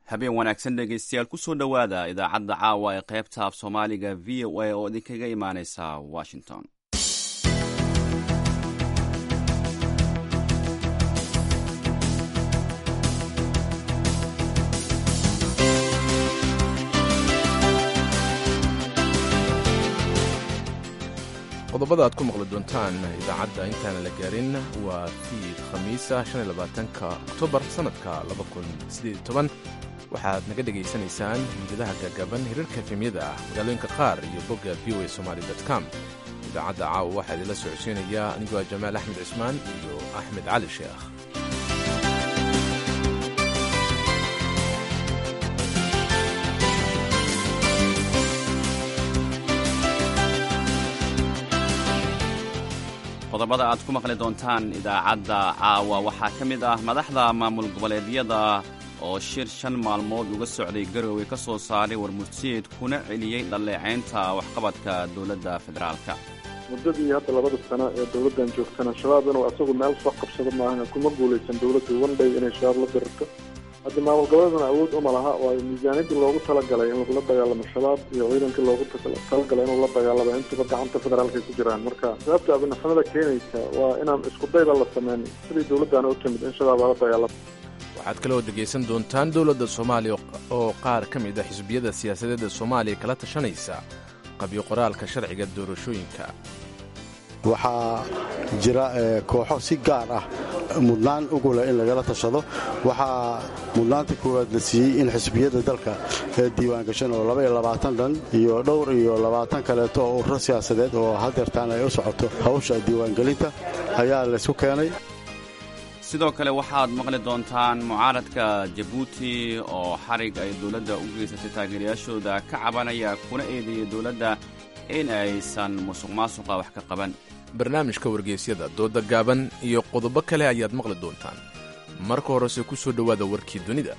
habeen wanaagsan dhegaystayaal kusoo dhowaada idaacadda caawa ee qaybta af soomaaliga v o a oo idinkaga imaaneysa washington qodobada aad ku maqli doontaan idaacadda intaana la gaarin waa fiid khamiisa ka oktoobar sannadka waxaad naga dhegaysanaysaan hiidadaha gagaban hirarka efemyada ah magaalooyinka qaar iyo bogga v o a somaali com idaacadda caawa waxaa idinla socodsiinaya anigoo jamaal axmed cismaan iyo axmed cali sheekh qodobada aad ku maqli doontaan idaacadda caawa waxaa ka mid ah madaxda maamul goboleedyada oo shir shan maalmood uga socday garowe ka soo saaray warmurtiyeed kuna celiyey dhalleecaynta waxqabadka dowladda federaalka muddadii hadda labada sano ee dowladdan joogtana shabaab inuu asagu meel soo qabsado maahan kuma guulaysan dowladdu wandhay inay shabaab la dirirto hadda maamul goboleedana awood uma laha waayo miisaaniyadii loogu talagalay in lagula dagaalamo shabaab iyo ciidankii loogu talagalay inuu la dagaalamo intuba gacanta federaalka ku jiraan marka sababta abinaxamada keenaysa waa inaan isku dayba la sameyn sidii dowladdaana u timid in shabaab lala dagaalamo waxaad kaloo dhegaysan doontaan dowladda soomaaliya oo qaar ka mid a xisbiyada siyaasadeedda soomaaliya kala tashanaysa qabyo qoraalka sharciga doorashooyinka waxaa jira kooxo si gaar ah mudnaan ugu leh in lagala tashado waxaa mudnaanta koowaad la siiyey in xisbiyadda dalka ee diiwaangashan oo labaiyo labaatan dhan iyo dhowr iyo labaatan kaleeto oo ururo siyaasadeed oo hadeertaan ay u socoto hawsha diiwaangelinta ayaa laysku keenay sidoo kale waxaad maqli doontaan mucaaradka jabuuti oo xarig ay dowladda u geysatay taageerayaashooda ka cabanaya kuna eedeeyay dowladda in aysan musuq maasuqa wax ka qaban barnaamijka wargeysyada dooda gaaban iyo qodobo kale ayaad maqli doontaan marka horese ku soo dhowaada warkii dunida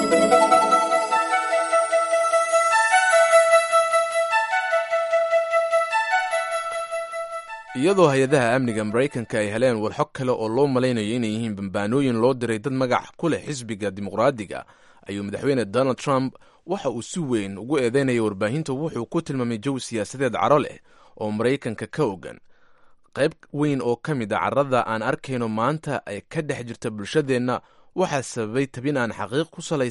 iyadoo hay-adaha amniga maraykanka ay heleen walxog kale oo loo malaynayo inay yihiin bambaanooyin loo diray dad magac ku leh xisbiga dimuqraadiga ayuu madaxweyne donald trump waxa uu si weyn ugu eedeynaya warbaahinta wuxuu ku tilmaamay jawi siyaasadeed caro leh oo maraykanka ka ogan qayb weyn oo ka mid a carrada aan arkayno maanta ay ka dhex jirta bulshadeenna waxaa sababay tabin aan xaqiiq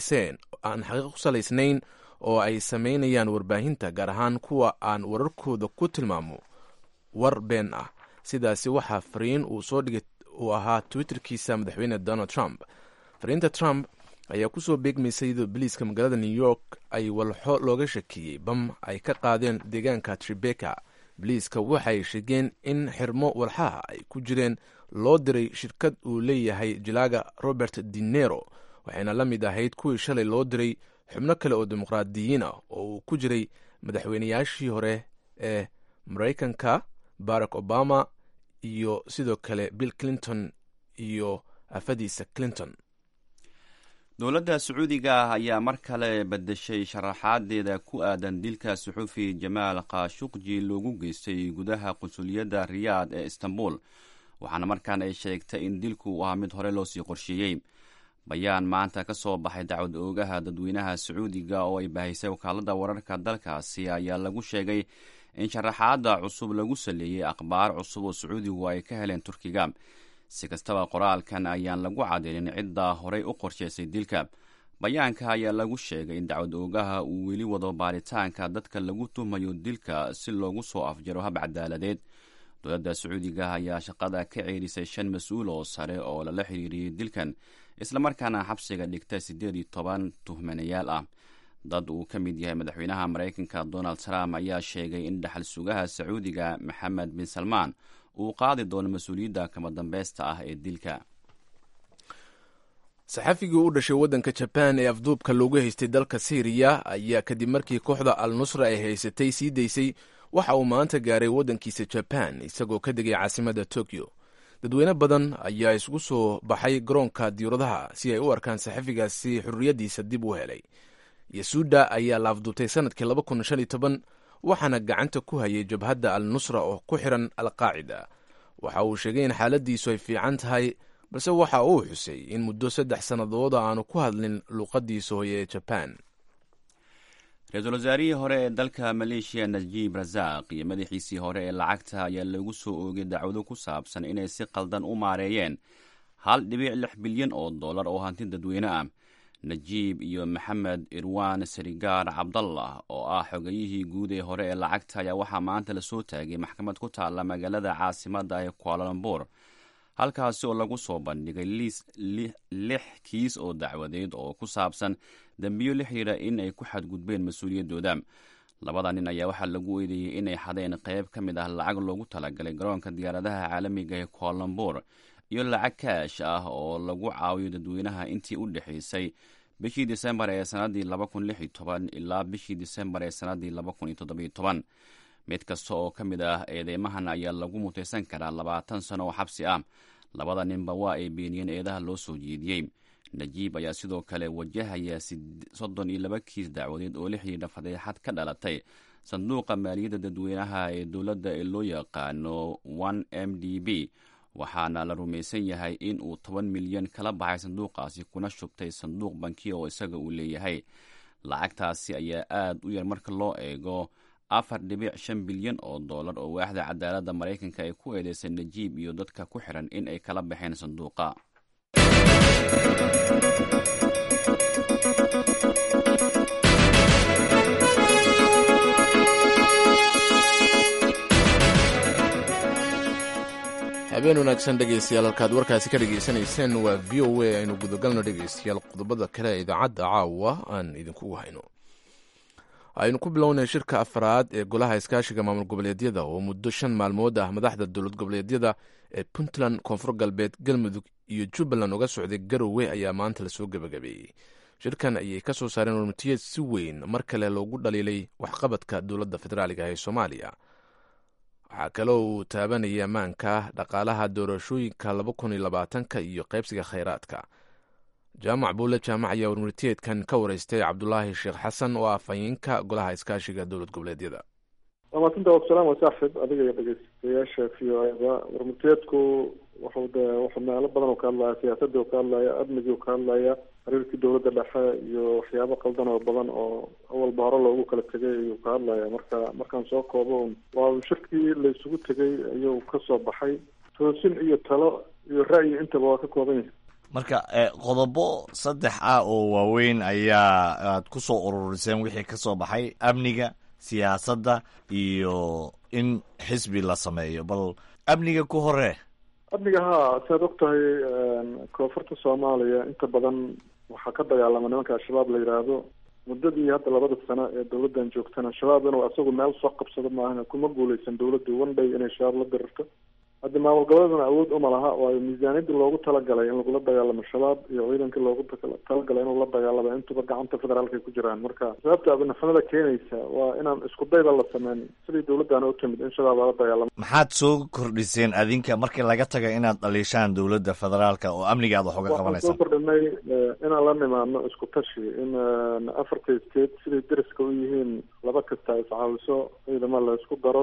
ku salaysnayn oo ay samaynayaan warbaahinta gaar ahaan kuwa aan wararkooda ku tilmaamo war been ah sidaasi waxaa fariin uu soo dhigay uu ahaa twitterkiisa madaxweyne donald trump fariinta trump ayaa kusoo beegmaysay iyadoo biliiska magaalada new york ay walxo looga shakiyey bam ay ka qaadeen deegaanka tribeka biliiska waxay sheegeen in xirmo walxaha ay ku jireen loo diray shirkad uu leeyahay jilaaga robert dinero waxayna la mid ahayd kuwii shalay loo diray xubno kale oo dimuqraadiyiin ah oo uu ku jiray madaxweynayaashii hore ee maraykanka barack obama iyo sidoo kale bill clinton iyo afadiisa clinton dowladda sacuudiga ayaa mar kale bedeshay sharaxaadeeda ku aadan dilka suxuufi jamaal khashuqji loogu geystay gudaha qunsuliyadda riyaad ee istanbul waxaana markaan ay sheegtay in dilku uu ahaa mid hore loosii qorsheeyey bayaan maanta ka soo baxay dacwad oogaha dadweynaha sacuudiga oo ay bahaysay wakaalada wararka dalkaasi ayaa lagu sheegay in sharaxaadda cusub lagu saleeyey akhbaar cusub oo sacuudigu ay ka heleen turkiga si kastaba qoraalkan ayaan lagu cadeynin cidda horey u qorshaysay dilka bayaanka ayaa lagu sheegay in dacwad oogaha uu weli wado baaritaanka dadka lagu tuhmayo dilka si loogu soo afjaro hab cadaaladeed dowladda sacuudiga ayaa shaqada ka ceerisay shan mas-uul oo sare oo lala xiriiriyey dilkan islamarkaana xabsiga dhigta siddeed iyo toban tuhmanayaal ah dad uu ka mid yahay madaxweynaha maraykanka donald trump ayaa sheegay in dhaxal sugaha sacuudiga maxamed bin salmaan uu qaadi doono mas-uuliyadda kama dambeysta ah ee dilka saxafigii u dhashay waddanka jabaan ee afduubka loogu haystay dalka syriya ayaa kadib markii kooxda al nusra ay haysatay sii daysay waxa uu maanta gaaray waddankiisa jabaan isagoo ka degay caasimadda tokyo dadweyne badan ayaa isugu soo baxay garoonka diyauradaha si ay u arkaan saxafigaasi xurriyaddiisa dib u helay yasuuda ayaa la afduubtay sanadkii laba kun shan iyo toban waxaana gacanta ku hayay jabhadda al nusra oo ku xiran al qaacida waxa uu sheegay in xaaladiisu ay fiican tahay balse waxa uu xusay in muddo saddex sannadooda aanu ku hadlin luuqadiisa hooye ee jaban ra-iisul wasaarihii hore ee dalka maleeshiya najiib rasaaq iyo madaxiisii hore ee lacagta ayaa lagu soo oogay dacwado ku saabsan inay si qaldan u maareeyeen hal dhibic lix bilyan oo dollar oo hanti dadweyne ah najiib iyo maxamed irwan sarigaar cabdallah oo ah xogayihii guud ee hore ee lacagta ayaa waxaa maanta lasoo taagay maxkamad ku taalla magaalada caasimadda ee kualalambur halkaasi oo lagu soo bandhigay lix kiis oo dacwadeed oo ku saabsan dembiyo la xidhiira in ay ku xadgudbeen mas-uuliyaddooda labada nin ayaa waxaa lagu eedeeyey inay xadeen qayb ka mid ah lacag loogu talagalay garoonka diyaaradaha caalamiga ee kualalambur iyo lacag kaash ah oo lagu caawiyo dadweynaha intii u dhexaysay bishii disembar ee sannaddii ilaa bishii disembar ee sannaddii mid kasta oo ka mid ah eedeymahan ayaa lagu mutaysan karaa labaatan sano oo xabsi ah labada ninba waa ay beeniyeen eedaha loo soo jeediyey najiib ayaa sidoo kale wajahaya soddon iyo laba kiis dacwadeed oo la xidhiidha fadeexad ka dhalatay sanduuqa maaliyadda dadweynaha ee dowladda ee loo yaqaano one m d b waxaana la rumaysan yahay in uu toban milyan kala baxay sanduuqaasi kuna shubtay sanduuq banki oo isaga uu leeyahay lacagtaasi ayaa aad u yar marka loo eego afar dhibic shan bilyan oo dollar oo waaxda cadaaladda maraykanka ay ku eedeysay najiib iyo dadka ku xiran in ay kala baxeen sanduuqa habeen wanaagsan dhegaystayaal halkaad warkaasi ka dhegaysanayseen waa v o a aynu gudagalno dhegaystayaal qodobada kale ee idaacadda caawa aan idinkugu hayno aynu ku bilownay shirka afraad ee golaha iskaashiga maamul goboleedyada oo muddo shan maalmood ah madaxda dowlad goboleedyada ee puntland koonfur galbeed galmudug iyo jubbaland uga socday garowe ayaa maanta lasoo gebagabeeyey shirkan ayay ka soo saareen warmutiyeed si weyn mar kale loogu dhaliilay waxqabadka dowladda federaaliga ee soomaaliya waxaa kaloo uu taabanayay ammaanka dhaqaalaha doorashooyinka laba kun iyo labaatanka iyo qaybsiga khayraadka jaamac buule jaamac ayaa warmurtiyeedkan ka wareystay cabdulaahi sheekh xasan oo ah fayeenka golaha iskaashiga dowlad goboleedyada waa maasanta waksalaam waa saaxib adiga iyo dhegeystayaasha v o eda warmurtiyeedku wuxuu de wuxuu meelo badan oo ka hadlaya siyaasadii oo ka hadlaya amnigii oo ka hadlaya xiriirkii dowladda dhexe iyo waxyaabo qaldan oo badan oo awalba hore loogu kala tegay ayuu ka hadlaya marka markaan soo koobo waa shirkii la isugu tegay ayuu kasoo baxay toosin iyo talo iyo ra'yi intaba waa ka kooban yahay marka qodobo saddex ah oo waaweyn ayaa aad ku soo ururiseen wixii ka soo baxay amniga siyaasadda iyo in xisbi la sameeyo bal amniga ku hore amniga haa siaad og tahay koonfurta soomaaliya inta badan waxaa ka dagaalama nimanka al-shabaab la yidhaahdo muddadii hadda labada sano ee dowladdan joogtana shabaab inuu asagu meel soo qabsado maahan kuma guuleysan dowladdu one day inay shabaab la dirirto hadda maamul goboleedana awood uma laha waayo miisaaniyadii loogu talagalay in lagula dagaalamo shabaab iyo ciidankii loogu talagalay inuu la dagaalamo intuba gacanta federaalka ay ku jiraan marka sababta abinafnada keenaysa waa inaan isku dayba la sameyn sidii dowladdaana u timid in shabaab lala dagaalamo maxaad soo kordhiseen adinka markii laga taga inaad dhaliishaan dowladda federaalka oo amniga aad wax uga waxaan qabanaysaa soo kordhinay inaan la nimaadno isku tashi in afarta state siday deriska u yihiin laba kasta ay iscaawiso ciidamo la isku daro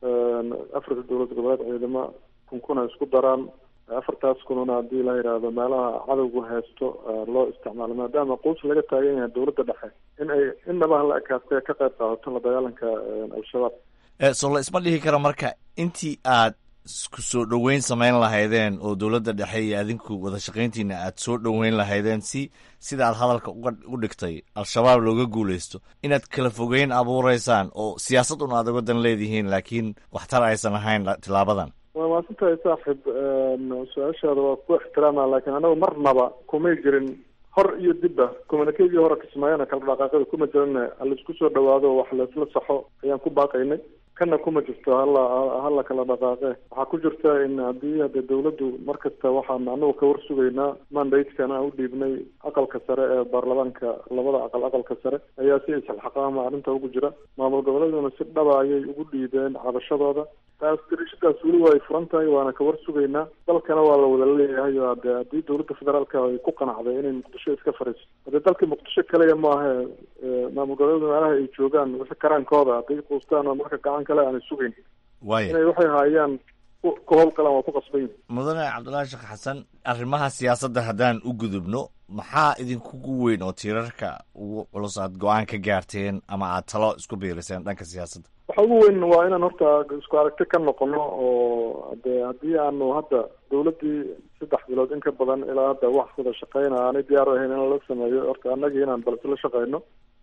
afarta dowlad goboleed ciidamo kunkuna isku daraan afartaas kununa haddii la yidhaahdo meelaha cadowgu haysto loo isticmaalo maadaama quus laga taagan yahay dowladda dhexe in ay inaba la ekaatay ka qayb qaadato la dagaalanka al-shabaab so la isma dhihi karo marka intii aad isku soo dhoweyn samayn lahaydeen oo dowladda dhexe iyo adinku wada shaqayntiina aad soo dhoweyn lahaydeen si sida aad hadalka uga u dhigtay al-shabaab looga guulaysto inaad kala fogeyn abuureysaan oo siyaasad un aad uga dan leedihiin laakiin waxtar aysan ahayn tilaabadan waa maasantahay saaxib su-aashaada waa ku ixtiraama laakiin anagu marnaba kumay jirin hor iyo dibba communikegii hore kismaayana kala dhaqaaqada kuma jirin halaisku soo dhawaado wax laisla saxo ayaan ku baaqaynay kana kuma jirto hala hala kala dhaqaaqe waxaa ku jirta in haddii hade dowladdu mar kasta waxaan anagu ka war sugaynaa mandatekana u dhiibnay aqalka sare ee baarlamaanka labada aqal aqalka sare ayaa si isxilxaqaama arrinta ugu jira maamul goboleeduna si dhaba ayay ugu dhiibeen cabashadooda taas dirishadaas weli waa ay furan tahay waana ka war sugaynaa dalkana waa la wada leeyahay oo ade haddii dowladda federaalka ay ku qanacday inay muqdisho iska fariiso hadee dalka muqdisho kaliya maaha maamul goboleeda meelaha ay joogaan wixi karaankooda hadday quustaan oo marka gacan kale aanay sugayn waaya inay waxay haayaan ka howlgalaan waa ku qasban yihin mudane cabdullaahi sheekh xasan arrimaha siyaasadda haddaan u gudubno maxaa idinkugu weyn oo tiirarka ugu culus aad go-aan ka gaarteen ama aad talo isku biiriseen dhanka siyaasadda waxa ugu weyn waa inaan horta isku aragti ka noqono oo de haddii aanu hadda dawladdii saddex bilood in ka badan ilaa hadda wax wada shaqeyna aanay diyaar u ahayn in lala sameeyo horta annagii inaan bal isla shaqeyno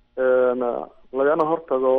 lagana hortago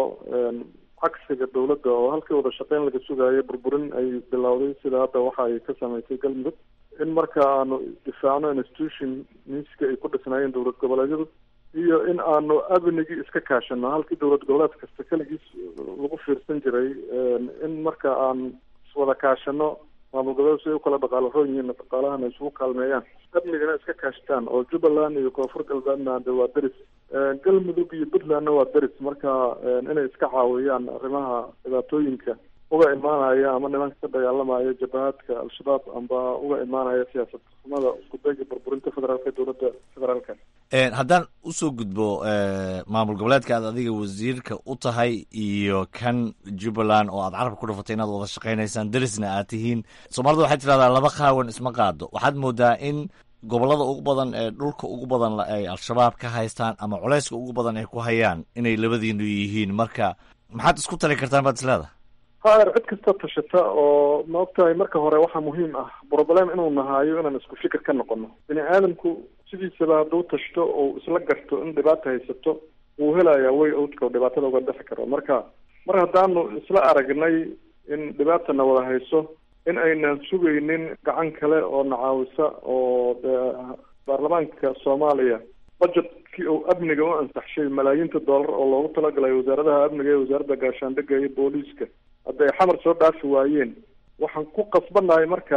cagsiga dawladda oo halkii wada shaqeyn laga sugaayo burburin ay bilowday sida hadda waxa ay ka samaysay galmudug in marka aanu difaacno institution miiska ay ku dhisnaayeen dowlad goboleedyadu iyo in aanu amnigii iska kaashano halkii dowlad goboleed kasta keligiis lagu fiirsan jiray in marka aan iswada kaashano maamul goboleed si ay ukala dhaqaalo roon yihiin dhaqaalahana isugu kaalmeeyaan amnigana iska kaashtaan oo jubbaland iyo koonfur galbeedna de waa deris galmudug iyo puntlandna waa deris marka inay iska caawiyaan arrimaha dhibaatooyinka uga imaanaya ama nimanka ka dagaalamaya jabahaadka al-shabaab amba uga imaanaya siyaasad xumada isku dayga burburinta federaalka ee dowladda federaalka haddaan usoo gudbo maamul goboleedka aad adiga wasiirka u tahay iyo kan jubbaland oo aad carabka ku dhufatay inaad wada shaqaynaysaan derisna aad tihiin soomaalida waxay tidhahdaa laba qaawan isma qaado waxaad moodaa in gobolada ugu badan ee dhulka ugu badan ay al-shabaab ka haystaan ama culeyska ugu badan ay ku hayaan inay labadiinu yihiin marka maxaad isku tali kartaan baad isleedahay haer cid kasta tashata oo ma ogtahay marka hore waxaa muhiim ah broblem inuu nahaayo inaan isku fikir ka noqono bini aadamku sidiisaba hadduu tashto oo isla garto in dhibaata haysato wuu helayaa way owdka oo dhibaatada uga dhexi karo marka mar haddaanu isla aragnay in dhibaatana wada hayso in aynan sugaynin gacan kale oo nacaawisa oo baarlamaanka soomaaliya budgetkii uu amniga u ansaxshay malaayiinta dollar oo loogu talagalay wasaaradaha amniga ee wasaaradda gaashaandhigga iyo booliiska hadda ay xamar soo dhaafi waayeen waxaan ku qasbanahay marka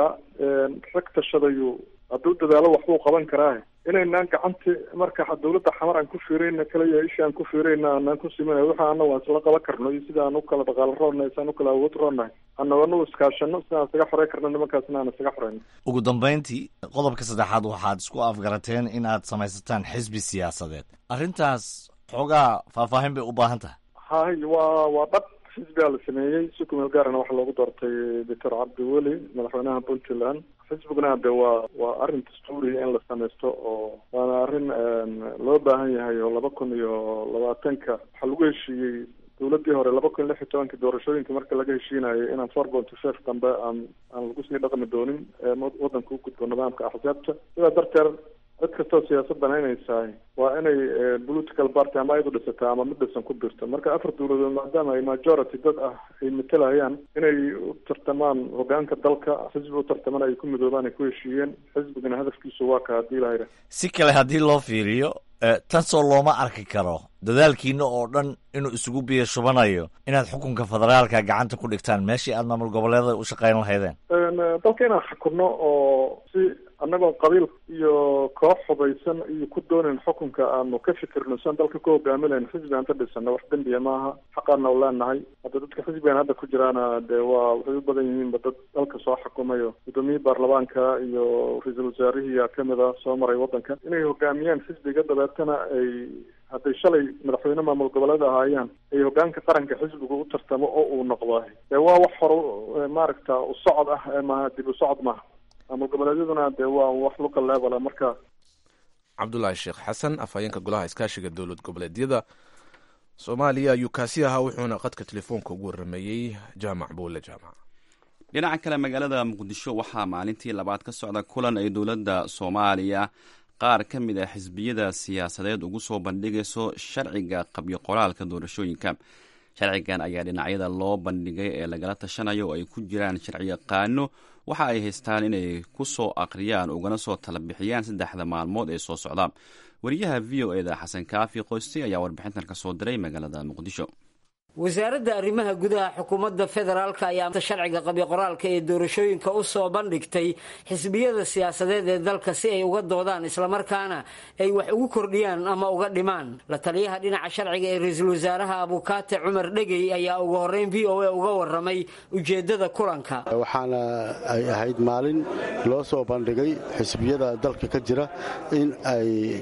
rag tashadayu hadduu dadaalo waxbuu qaban karaa inaynaan gacanti marka dawladda xamar aan ku fiirayna kaliya isha aan ku fiirayna aanaan ku simanay waxa ana waan isla qaban karno iyo sida aan u kala dhaqaalo roonnahay si aan u kala awood roonnahay anaganu iskaashano si aan isaga xorey karno nimankaasna aan isaga xoreyno ugu dambeyntii qodobka saddexaad waxaad isku afgarateen in aad samaysataan xisbi siyaasadeed arrintaas xoogaa faahfaahin bay u baahan tahay hay waa waa dhab xisbigaa la sameeyey si kumeel gaarana waxaa loogu doortay doctor cabdiweli madaxweynaha puntland xisbiguna de waa waa arrin dastuuriya in la samaysto oo waana arrin loo baahan yahay oo laba kun iyo labaatanka waxaa lagu heshiiyey dowladdii hore laba kun iyo lix iyo tobankii doorashooyinka marka laga heshiinayo inaan four ponty five dambe aan aan lagu sii dhaqmi doonin waddanka u gudbo nidaamka axsaabta sidaa darteed cid kastoo siyaasad banaynaysahay waa inay political party ama ayadu dhisataa ama mid dhisan ku birto marka afar dowladood maadaama ay majority dad ah ay matalayaan inay u tartamaan hogaanka dalka xisbi u tartaman ay ku midoobaan ay ku heshiiyeen xisbigana hadafkiisu waa ka haddii lahayra si kale haddii loo fiiriyo tansoo looma arki karo dadaalkiina oo dhan inuu isugu biyo shubanayo inaad xukunka federaalka gacanta ku dhigtaan meeshii aad maamul goboleedada u shaqeyn lahaydeen dalka inaan xukunno oo si annagoo qabiil iyo koox hubaysan iyo ku doonayn xukunka aanu ka fikirno siaan dalka ku hogaamilayn xisbi aan ka dhisano wax dembiya maaha xaqaana u leenahay hadda dadka xisbigan hadda ku jiraana dee waa waxay u badan yihiinba dad dalka soo xukumayo gudoomiyihii baarlamaanka iyo ra-iisul wasaarihiiyaa kamid a soo maray waddanka inay hogaamiyaan xisbiga dabeetana ay hadday shalay madaxweyne maamul goboleed ahaayaan ay hogaanka qaranka xisbiga u tartamo oo uu noqdo dee waa wax hor maaragta u socod ah maaha dib u socod maaha maamul goboleedyaduna dee waa wax local level marka cabdulaahi sheekh xasan afhayeenka golaha iskaashiga dowlad goboleedyada soomaaliya ayuu kaasi ahaa wuxuuna qadka telefoonka ugu warameeyey jaamac buule jaamac dhinaca kale magaalada muqdisho waxaa maalintii labaad ka socda kulan ay dowladda soomaaliya qaar ka mid ah xisbiyada siyaasadeed ugu soo bandhigayso sharciga qabyo qoraalka doorashooyinka sharcigan ayaa dhinacyada loo bandhigay ee lagala tashanayo oo ay ku jiraan sharciyaqaano waxa ay haystaan inay ku soo aqriyaan ugana soo tala bixiyaan saddexda maalmood ee soo socda wariyaha v o eda xasan kaafi qoysti ayaa warbixintan ka soo diray magaalada muqdisho wasaaradda arrimaha gudaha xukuumadda federaalka ayaa sharciga qabyo qoraalka ee doorashooyinka u soo bandhigtay xisbiyada siyaasadeed ee dalka si ay uga doodaan islamarkaana ay wax ugu kordhiyaan ama uga dhimaan la taliyaha dhinaca sharciga ee ra-iisul wasaaraha abukaate cumar dhegey ayaa ugu horreyn v o a uga warramay ujeeddada kulanka waxaana ay ahayd maalin loo soo bandhigay xisbiyada dalka ka jira in ay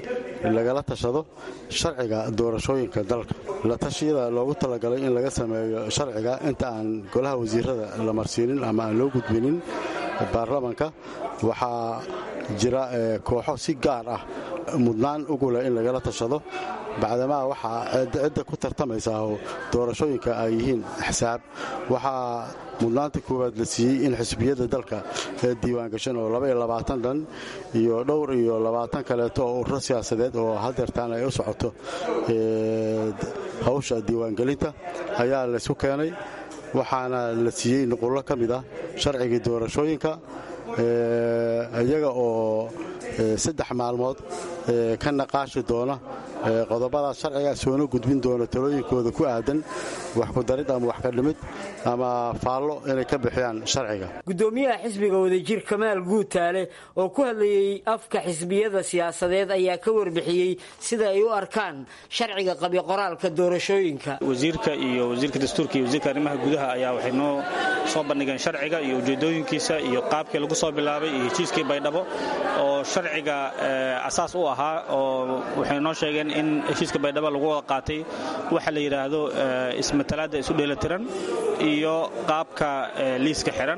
lagala tashado sharciga doorashooyinka dalka la tashiyada loogu talagalay in laga sameeyo sharciga inta aan golaha wasiirada la marsiinin ama aan loo gudbinin baarlamanka waxaa jira kooxo si gaar ah mudnaan ugu leh in lagala tashado bacdamaa waxaa cidda ku tartamaysaa oo doorashooyinka ay yihiin axsaab waxaa mudnaanta koowaad la siiyey in xisbiyada dalka ee diiwaangashan oo dhan iyo dhowr iyo labaatan kaleeto oo ururo siyaasadeed oo hadeertaan ay u socoto hawsha diiwaangelinta ayaa laysku keenay waxaana la siiyey nuqullo ka mid ah sharcigii doorashooyinka iyaga oo saddex maalmood ka naqaashi doona qodobadaas sharciga soona gudbin doona talooyinkooda ku aadan wax ku darid ama wax ka dhimid ama faallo inay ka bixiyaan sharciga gudoomiyaha xisbiga wadajir kamaal guutaale oo ku hadlayey afka xisbiyada siyaasadeed ayaa ka warbixiyey sida ay u arkaan sharciga qabiqoraalka doorashooyinka wasiirka iyo wasiirka dastuurka iyo wasiirka arrimaha gudaha ayaa waxay noo soo bandhigeen sharciga iyo ujeedooyinkiisa iyo qaabkii lagu soo bilaabay iyo heshiiskii baydhabo oo sharciga asaas u ahaa oo waxay noo sheegeen in heshiiska baydhabo lagu wada qaatay waxa la yidhaahdo ismatalaadda isu dheelatiran iyo qaabka liiska xiran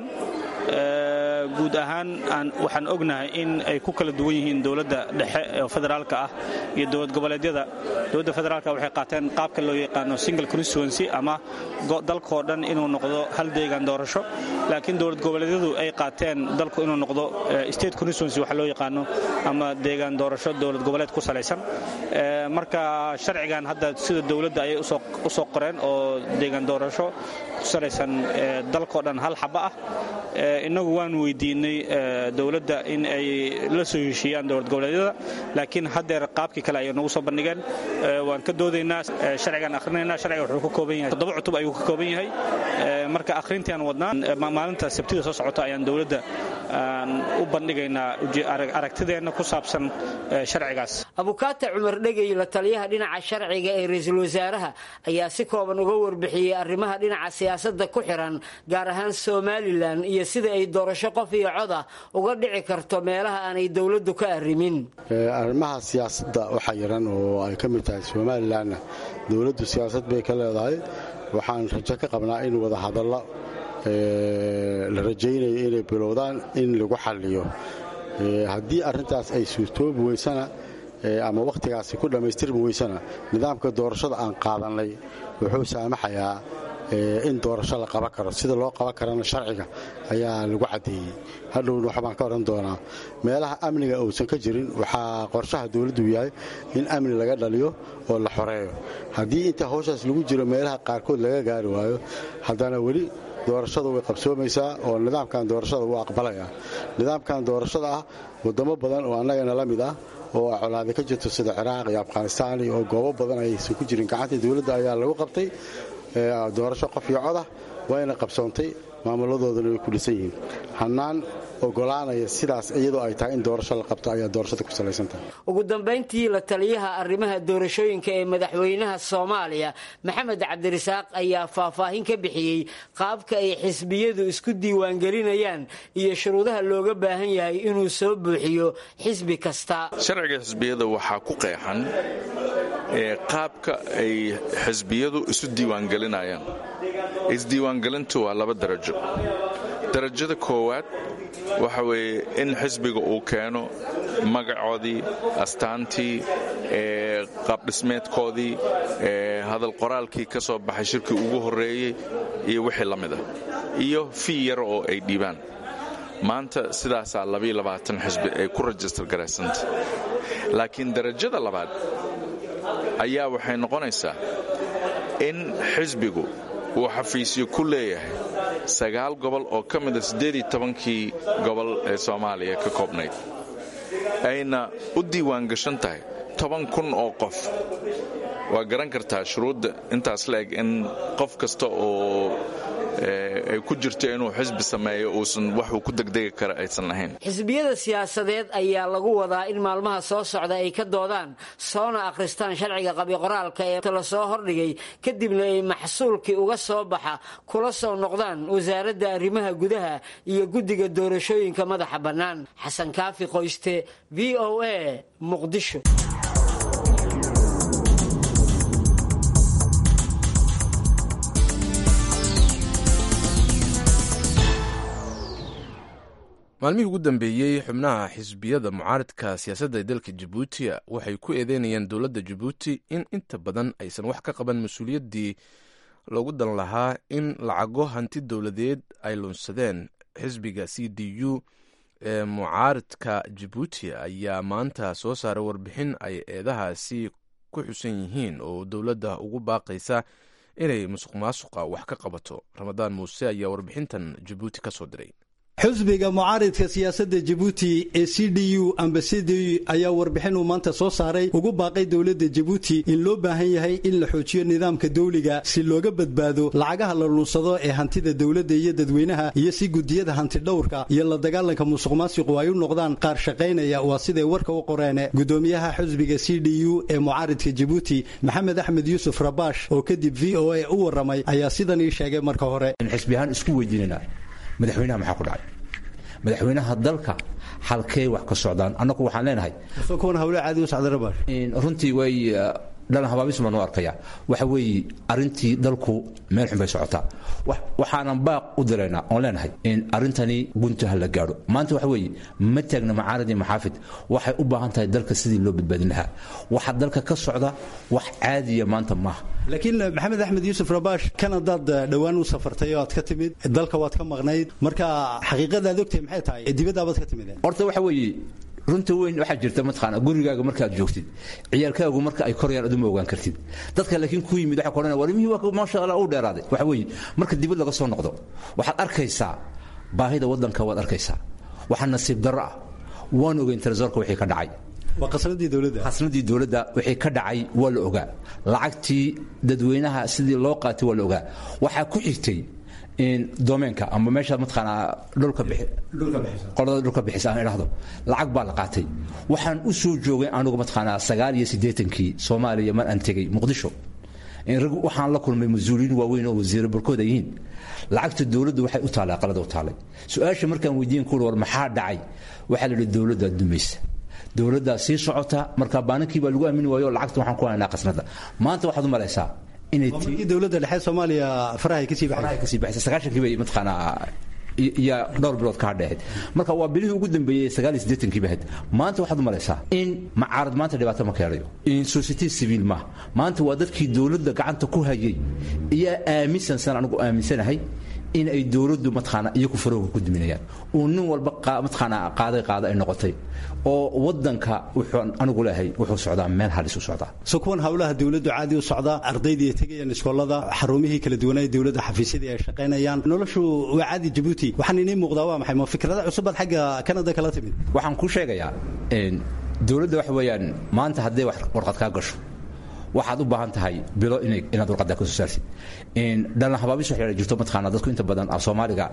guud ahaan waxaan ognahay in ay ku kala duwan yihiin dowladda dhexe oo federaalka ah iyo dowlad goboleedyada dowladda federaalka waxay qaateen qaabka loo yaqaano single constituency ama dalkoo dhan inuu noqdo hal deegaan doorasho laakiin dowlad goboleedyadu ay qaateen dalku inuu noqdo state constituency waxa loo yaqaano ama deegaan doorasho dowlad goboleed ku salaysan marka sharcigan hadda sida dowladda ayay u soo qoreen oo deegaan doorasho ku salaysan dalkoo dhan hal xaba ah innagu waan weydiinay dowladda in ay la soo heshiiyaan dowlad goboleedyada laakiin haddeer qaabkii kale ayay nagu soo bandhigeen waan ka doodaynaa sharcigaan akhrinaynaa sharciga wuxuu ka kooban yahay toddoba cutub ayuu ka kooban yahay marka akhrintiaan wadnaan maalinta sabtida soo socota ayaan dowladda u bandhigaynaa aragtideenna ku saabsan sharcigaas abukaata cumar dhegey la taliyaha dhinaca sharciga ee ra-iisul wasaaraha ayaa si kooban uga warbixiyey arrimaha dhinaca siyaasadda ku xiran gaar ahaan somalilan iyo sida ay doorasho qof iyo coda uga dhici karto meelaha aanay dowladdu ka arrimin arrimaha siyaasadda waxaa yaran oo ay ka mid tahay somalilanna dowladdu siyaasad bay ka leedahay waxaan rajo ka qabnaa in wadahadallo la rajaynayo inay bilowdaan in lagu xalliyo haddii arrintaas ay suurtoobi weysana ama wakhtigaasi ku dhammaystirmi weysana nidaamka doorashada aan qaadannay wuxuu saamaxayaa in doorasho la qaban karo sida loo qaban karana sharciga ayaa lagu caddeeyey hadhowna waxbaan ka odhan doonaa meelaha amniga uusan ka jirin waxaa qorshaha dowladdu yahay in amni laga dhaliyo oo la xoreeyo haddii inta hawshaas lagu jiro meelaha qaarkood laga gaari waayo haddana weli doorashada way qabsoomaysaa oo nidaamkan doorashada wuu aqbalaya nidaamkan doorashada ah wadamo badan oo annagana la mid ah oo colaada ka jirto sida ciraaq iyo afghanistaan oo goobo badan aysan ku jirin gacantii dowladda ayaa lagu qabtay doorasho qof iyo codah wayna qabsoontay maamuladoodana way ku dhisan yihiin hannaan ogolaanaya sidaas iyadoo ay tahay in doorasho la qabto ayaa doorashada ku salaysantahay ugu dambayntii la taliyaha arrimaha doorashooyinka ee madaxweynaha soomaaliya maxamed cabdirasaaq ayaa faahfaahin ka bixiyey qaabka ay xisbiyadu isku diiwaangelinayaan iyo shuruudaha looga baahan yahay inuu soo buuxiyo xisbi kasta sharciga xisbiyada waxaa ku qeexan qaabka ay xisbiyadu isu diiwaangelinayaan isdiiwaangelintu waa laba darajo darajada koowaad waxa weeye in xisbiga uu keeno magacoodii astaantii qaabdhismeedkoodii hadal qoraalkii ka soo baxay shirkii ugu horreeyey iyo wixii la mida iyo fii yar oo ay dhiibaan maanta sidaasaa xisbi ay ku rajistar garaysanta laakiin darajada labaad ayaa waxay noqonaysaa in xisbigu uu xafiisyo ku leeyahay sagaal gobol oo ka mida siddeedii tobankii gobol ee soomaaliya ka koobnayd ayna u diiwaan gashan tahay toban kun oo qof waa garan kartaa shuruudda intaas la eg in qof kasta oo ay ku jirto inuu xisbi sameeyo uusan waxuu ku degdegi kara aysan lahayn xisbiyada siyaasadeed ayaa lagu wadaa in maalmaha soo socda ay ka doodaan soona akhristaan sharciga qabiqoraalka ee la soo hordhigay kadibna ay maxsuulkii uga soo baxa kula soo noqdaan wasaaradda arrimaha gudaha iyo guddiga doorashooyinka madaxa bannaan xasan kaafi qoyste v o a muqdisho maalmihii ugu dambeeyey xubnaha xisbiyada mucaaridka siyaasadda ee dalka jabuuti waxay ku eedeynayaan dowladda jabuuti in inta badan aysan wax ka qaban mas-uuliyaddii loogu dan lahaa in lacago hanti dowladeed ay lunsadeen xisbiga c d u ee mucaaridka jabuuti ayaa maanta soo saaray warbixin ay eedahaasi ku xusan yihiin oo dowladda ugu baaqaysa inay musuq maasuqa wax ka qabato ramadaan muuse ayaa warbixintan jabuuti ka soo diray xusbiga mucaaridka siyaasadda jabuuti ee c d u ambasadi ayaa warbixin uu maanta soo saaray ugu baaqay dowladda jabuuti in loo baahan yahay in la xoojiyo nidaamka dawliga si looga badbaado lacagaha la lunsado ee hantida dowladda iyo dadweynaha iyo si gudiyada hantidhowrka iyo la dagaalanka musuq maasiqu ay u noqdaan qaar shaqaynaya waa siday warka u qoreene gudoomiyaha xusbiga c d u ee mucaaridka jabuuti maxamed axmed yuusuf rabash oo kadib v o a u warramay ayaa sidan ii sheegay marka hore xisbiyahaan isku weydiinana madaxweynaha maxaa ku dhacay madaxweynaha dalka halkee wax ka socdaan annagu waxaan leenahay kuwan hawle caadi u socda rabash runtii way dhalan habaabis baan u arkaya waxa weeye arrintii dalku meel xun bay socotaa waxaanan baaq u diraynaa oon leenahay in arrintani gunta ha la gaadho maanta waxa weeye ma taagna macaarad iyo maxaafid waxay u baahan tahay dalka sidii loo badbaadin lahaa waxa dalka ka socda wax caadiya maanta maaha laakiin maxamed axmed yuusuf rabash kanadaad dhowaan u safartay oo aad ka timid dalka waad ka maqnayd marka xaqiiqadaad ogtahay maxay tahay dibadaabaad ka timid horta waxa weeye runta weyn waxaa jirta mataqaana gurigaaga markaad joogtid ciyaalkaagu marka ay korayaan aduma ogaan kartid dadka laakiin ku yimid waxa koranaya warimihii waa maasha allah u dheeraaday waxa weeye marka dibad laga soo noqdo waxaad arkaysaa baahida waddanka waad arkaysaa waxaa nasiib darro ah waan ogeyn tarasoorka wixii ka dhacay waa qasnadii dowladda qasnadii dowladda wixii ka dhacay waa la ogaa lacagtii dadweynaha sidii loo qaatay waa la ogaa waxaa ku xigtay domeenka ama meesha mataqaanaa dhulka qolada dhulka bixisa aan idhaahdo lacag baa la qaatay waxaan u soo joogay anigu mataqaanaa sagaal iyo siddeetankii soomaaliya mar aan tegey muqdisho waxaan la kulmay mas-uuliyiin waaweyn oo wasiiro barkood ay yihiin lacagta dowladda waxay u taallay aqalada u taallay su-aasha markaan weydiin kuul war maxaa dhacay waxaa la yidhi dowladdaa dumaysa dowladdaa sii socota marka baanankii baa lagu aamini waayo lacagta waxaan ku haynaa qasnada maanta waxaad u malaysaa markii dowladda dhexe soomaaliya farahay kasii baxay kasii baxay sagaashankii bay mataqaanaa iyo dhowr bilood ka hadheehayd marka waa bilihii ugu dambeeyey sagaal iyo siddeetankii bahayd maanta waxaad u malaysaa in macaarad maanta dhibaato ma keelayo in society civil maaha maanta waa dadkii dowladda gacanta ku hayay iyaa aaminsan san anigu aaminsanahay in ay dowladdu mataqaana iyaku farooga ku duminayaan uu nin walba mataqaana qaaday qaada ay noqotay oo wadanka wuxuu anigu leeyahay wuxuu socdaa meel halis u socdaa so kuwan hawlaha dowladdu caadi u socdaa ardaydii ay tegayaan iskoolada xarumihii kala duwanaa dowladda xafiisyadii ay shaqaynayaan noloshu waa caadi jabuuti waxaan inii muuqdaa waa maxay ma fikrada cusubaad xagga kanada kala timid waxaan kuu sheegayaa dowladda waxa weeyaan maanta hadday warqad kaa gasho waxaad u baahan tahay bilo inaad warqadda ka soo saartid dhalan habaabis wax yara jirto mataqaana dadku inta badan af soomaaliga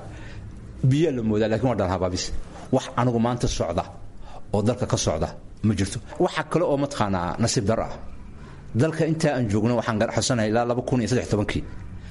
biyaa la moodaa lakin waa dhalan habaabis wax anigu maanta socda oo dalka ka socda ma jirto waxa kale oo mataqaanaa nasiib dar ah dalka intaa aan joogno waxaan xusanahay ilaa laba kun iyo saddex tobankii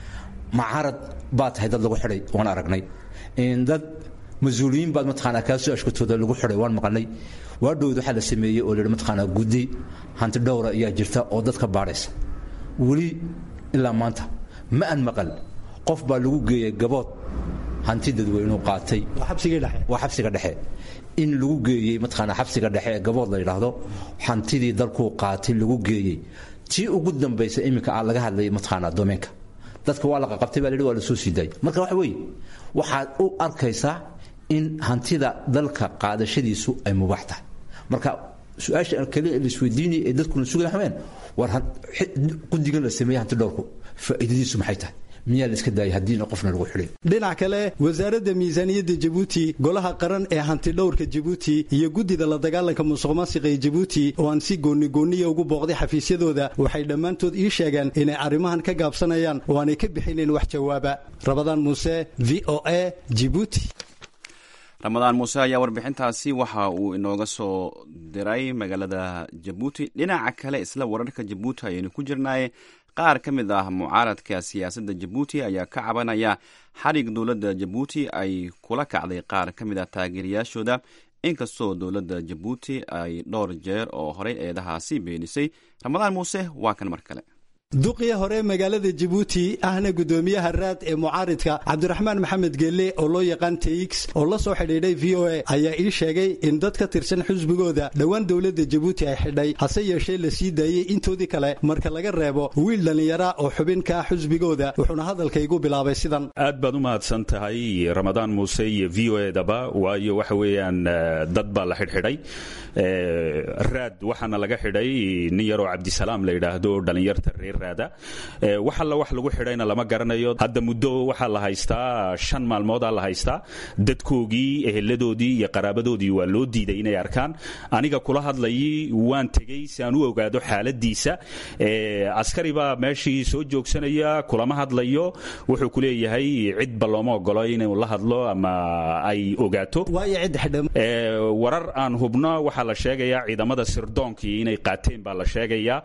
macarad baa tahay dad lagu xidhay waan aragnay dad mas-uuliyiin baad mataqaanaa kaasoo ashkatooda lagu xidhay waan maqalnay waadhowd waxaa la sameeyey oo lahi mataqaanaa guddi hanti dhowra ayaa jirta oo dadka baadhaysa weli ilaa maanta ma aan maqal qof baa lagu geeyey gabood hanti dadweynuu qaatay waa xabsiga dhexe in lagu geeyey mataqaanaa xabsiga dhexe ee gabood la yidhaahdo hantidii dalkuu qaatay lagu geeyey tii ugu dambaysa iminka aa laga hadlayay mataqaanaa domeenka dadka waa la qaqabtay baa la yidhi waa la soo sii daayay marka waxa weeye waxaad u arkaysaa in hantida dalka qaadashadiisu ay mubaax tahay marka su-aasha kale laisweydiinaya ee dadkuna sugaya waxaweyaan war guddigan la sameeyey hanti dhowrku faa'iidadiisu maxay tahay miyaa la iska daayay haddiina qofna lagu xidhay dhinac kale wasaaradda miisaaniyadda jabuuti golaha qaran ee hantidhowrka jabuuti iyo guddida la dagaalanka musuq maasiqa ee jabuuti oo aan si goonigooniya ugu booqday xafiisyadooda waxay dhammaantood ii sheegeen inay arrimahan ka gaabsanayaan oo aanay ka bixinayn wax jawaaba rabadaan muuse v o a jibuuti ramadaan muuse ayaa warbixintaasi waxa uu inooga soo diray magaalada jabuuti dhinaca kale isla wararka jabuuti ayaynu ku jirnaaye qaar ka mid ah mucaaradka siyaasadda jabuuti ayaa ka cabanaya xadhig dowladda jabuuti ay kula kacday qaar ka mid ah taageerayaashooda inkastoo dowladda jabuuti ay dhowr jeer oo horey eedahaasi beenisay ramadaan muuse waa kan mar kale duqii hore magaalada jabuuti ahna gudoomiyaha raad ee mucaaridka cabdiraxmaan maxamed geelle oo loo yaqaan tx oo la soo xidhiidhay v o a ayaa ii sheegay in dad ka tirsan xusbigooda dhowaan dowladda jabuuti ay xidhay hase yeeshee la sii daayey intoodii kale marka laga reebo wiil dhallinyara oo xubin ka ah xusbigooda wuxuuna hadalkaygu bilaabay sidan aad baad u mahadsan tahay ramadaan muuse iyo v o edaba waayo waxa weeyaan dad baa la xidhxidhay raad waxaana laga xidhay nin yaroo cabdisalaam la yidhaahdo dhallinyarta reer raada wax alla wax lagu xidhayna lama garanayo hadda muddo waxaa la haystaa shan maalmoodaa la haystaa dadkoogii eheladoodii iyo qaraabadoodii waa loo diiday inay arkaan aniga kula hadlayay waan tegey si aan u ogaado xaaladiisa askari baa meeshii soo joogsanaya kulama hadlayo wuxuu ku leeyahay cidba looma ogolo inuu la hadlo ama ay ogaato warar aan hubno waxaa la sheegayaa ciidamada sirdoonkii inay qaateen baa la sheegayaa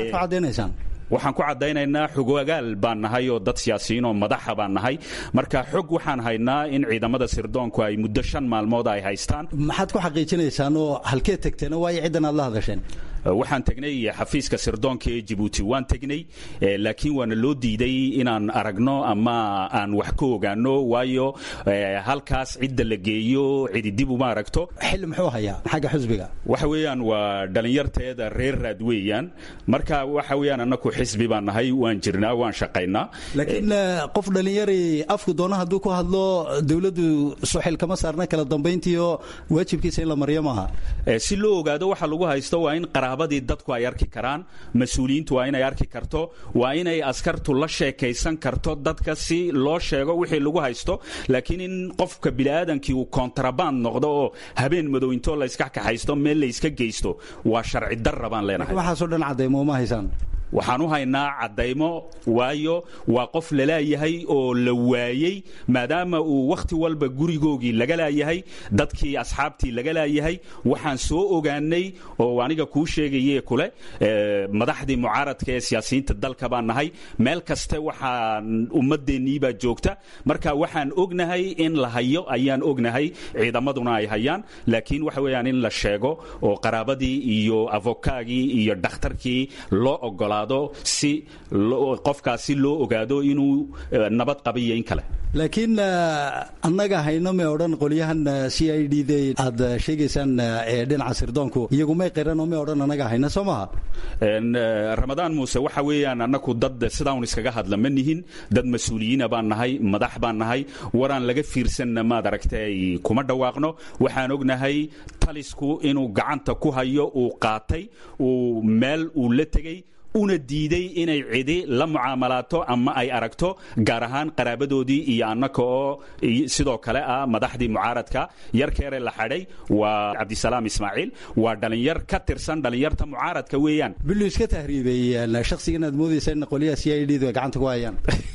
waxaan ku caddaynaynaa xogagaal baan nahay oo dad siyaasiyiin oo madaxa baan nahay marka xog waxaan haynaa in ciidamada sirdoonku ay muddo shan maalmood ay haystaan maxaad ku xaqiijinaysaan oo halkee tagteen waayo ciddan aad la hadasheen waxaan tegnay xafiiska sirdoonka ee jabuuti waan tegnay laakiin waana loo diiday inaan aragno ama aan wax ka ogaano waayo halkaas cidda la geeyo cidi dib uma aragto xilli muxuu hayaa xagga xusbiga waxa weeyaan waa dhallinyarteeda reer raad weeyaan marka waxa weeyaan annaku xisbi baan nahay waan jirnaa waan shaqaynaa laakiin qof dhallinyari afku doono hadduu ku hadlo dowladdu soxil kama saarna kala dambayntiiyo waajibkiisa in la maryo maaha si loo ogaado waxa lagu haysto waa in qaraabadii dadku ay arki karaan mas-uuliyiintu waa inay arki karto waa inay askartu la sheekaysan karto dadka si loo sheego wixii lagu haysto laakiin in qofka biniaadankii uu kontraband noqdo oo habeen madow intoo layska kaxaysto meel layska geysto waa sharci darra baan leenahay waxaasoo dhan cadaymo uma haysaan waxaan u haynaa caddaymo waayo waa qof lalaayahay oo la waayey maadaama uu wakhti walba gurigoogii laga laayahay dadkii asxaabtii laga laayahay waxaan soo ogaanay oo aniga kuu sheegaye kule madaxdii mucaaradka ee siyaasiyiinta dalka baan nahay meel kaste waxaan ummadeenniibaa joogta marka waxaan ognahay in la hayo ayaan ognahay ciidamaduna ay hayaan laakiin waxa weeyaan in la sheego oo qaraabadii iyo avokaagii iyo dhakhtarkii loo ogolaa si qofkaasi loo ogaado inuu nabad qaba iyo in kale laakiin annaga hayno may odhan qolyahan c i d d aad sheegaysaan ee dhinaca sirdoonku iyagu may qiran oo may odhan annaga hayno soo maha ramadaan muuse waxa weeyaan annaku dad sidaan iskaga hadla ma nihin dad mas-uuliyiina baan nahay madax baan nahay waraan laga fiirsanna maad aragtay kuma dhawaaqno waxaan ognahay talisku inuu gacanta ku hayo uu qaatay uu meel uu la tegey una diiday inay cidi la mucaamalaato ama ay aragto gaar ahaan qaraabadoodii iyo annaka oo sidoo kale ah madaxdii mucaaradka yarkeere la xadhay waa cabdisalaam ismaaciil waa dhalinyar ka tirsan dhalinyarta mucaaradka weeyaan bilu iska tahriibay shakhsiga inaad moodaysa in qolyaha c i d du ay gacanta ku hayaan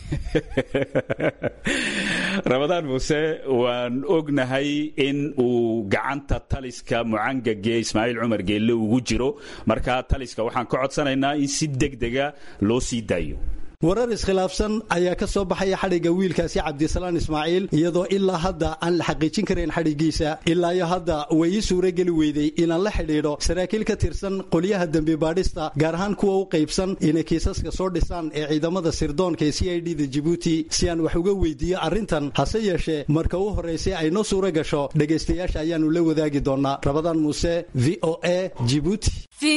ramadaan muuse waan ognahay in uu gacanta taliska mucangage ismaaciil cumar geelle ugu jiro marka taliska waxaan ka codsanaynaa in si degdega loo sii daayo warar iskhilaafsan ayaa ka soo baxaya xadhigga wiilkaasi cabdisalaan ismaaciil iyadoo ilaa hadda aan la xaqiijin karayn xadhiggiisa ilaayo hadda way ii suurageli weydey inaan la xidhiidho saraakiil ka tirsan qolyaha dembi baadhista gaar ahaan kuwa u qaybsan inay kiisaska soo dhisaan ee ciidamada sirdoonka ee c i d da jibuuti si aan wax uga weydiiyo arrintan hase yeeshee marka u horraysay ay noo suura gasho dhegaystayaasha ayaannu la wadaagi doonnaa rabadaan muuse v o a jibuuti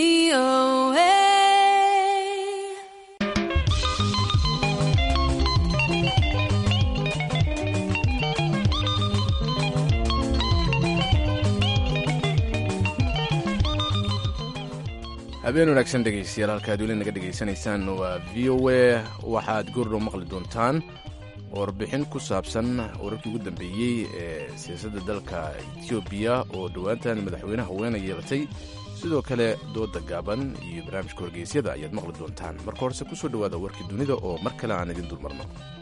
habeen wanaagsan dhegaystayaal halkaad weli naga dhegaysanaysaan waa v o a waxaad goordhow maqli doontaan warbixin ku saabsan wararkii ugu dambeeyey ee siyaasadda dalka etoobiya oo dhowaantan madaxweynaha weena yeelatay sidoo kale dooda gaaban iyo barnaamijka wargeysyada ayaad maqli doontaan marka horese ku soo dhowaada warkii dunida oo mar kale aan idin dulmarno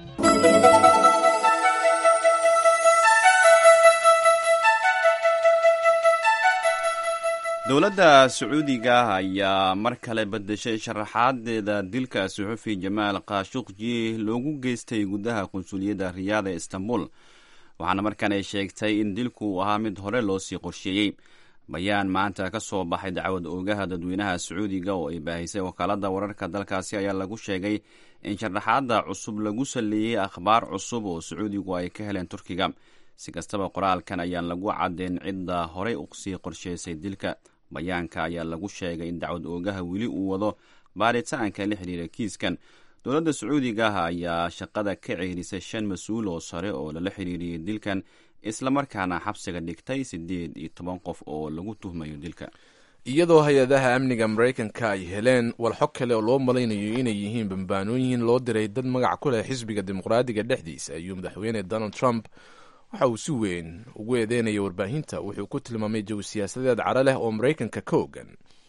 dowladda sacuudiga ayaa mar kale bedeshay sharaxaadeeda dilka suxufi jamaal khashuqji loogu geystay gudaha qunsuliyadda riyaada ee istanbul waxaana markan ay sheegtay in dilku uu ahaa mid hore loo sii qorsheeyey bayaan maanta ka soo baxay dacwad oogaha dadweynaha sacuudiga oo ay baahisay wakaaladda wararka dalkaasi ayaa lagu sheegay in sharaxaadda cusub lagu saleeyey akhbaar cusub oo sacuudigu ay ka heleen turkiga si kastaba qoraalkan ayaan lagu caddeyn cidda horey usii qorsheysay dilka bayaanka ayaa lagu sheegay in dacwad oogaha weli uu wado baaritaanka la xidhiira kiiskan dowladda sacuudiga ah ayaa shaqada ka ceerisay shan mas-uul oo sare oo lala xidhiiriyey dilkan islamarkaana xabsiga dhigtay siddeed iyo toban qof oo lagu tuhmayo dilka iyadoo hay-adaha amniga maraykanka ay heleen walxo kale oo loo malaynayo inay yihiin bambaanooyin loo diray dad magac ku leh xisbiga dimuqraadiga dhexdiisa ayuu madaxweyne donald trump waxa uu si weyn ugu eedeynaya warbaahinta wuxuu ku tilmaamay jawi siyaasadeed cara leh oo maraykanka ka ogan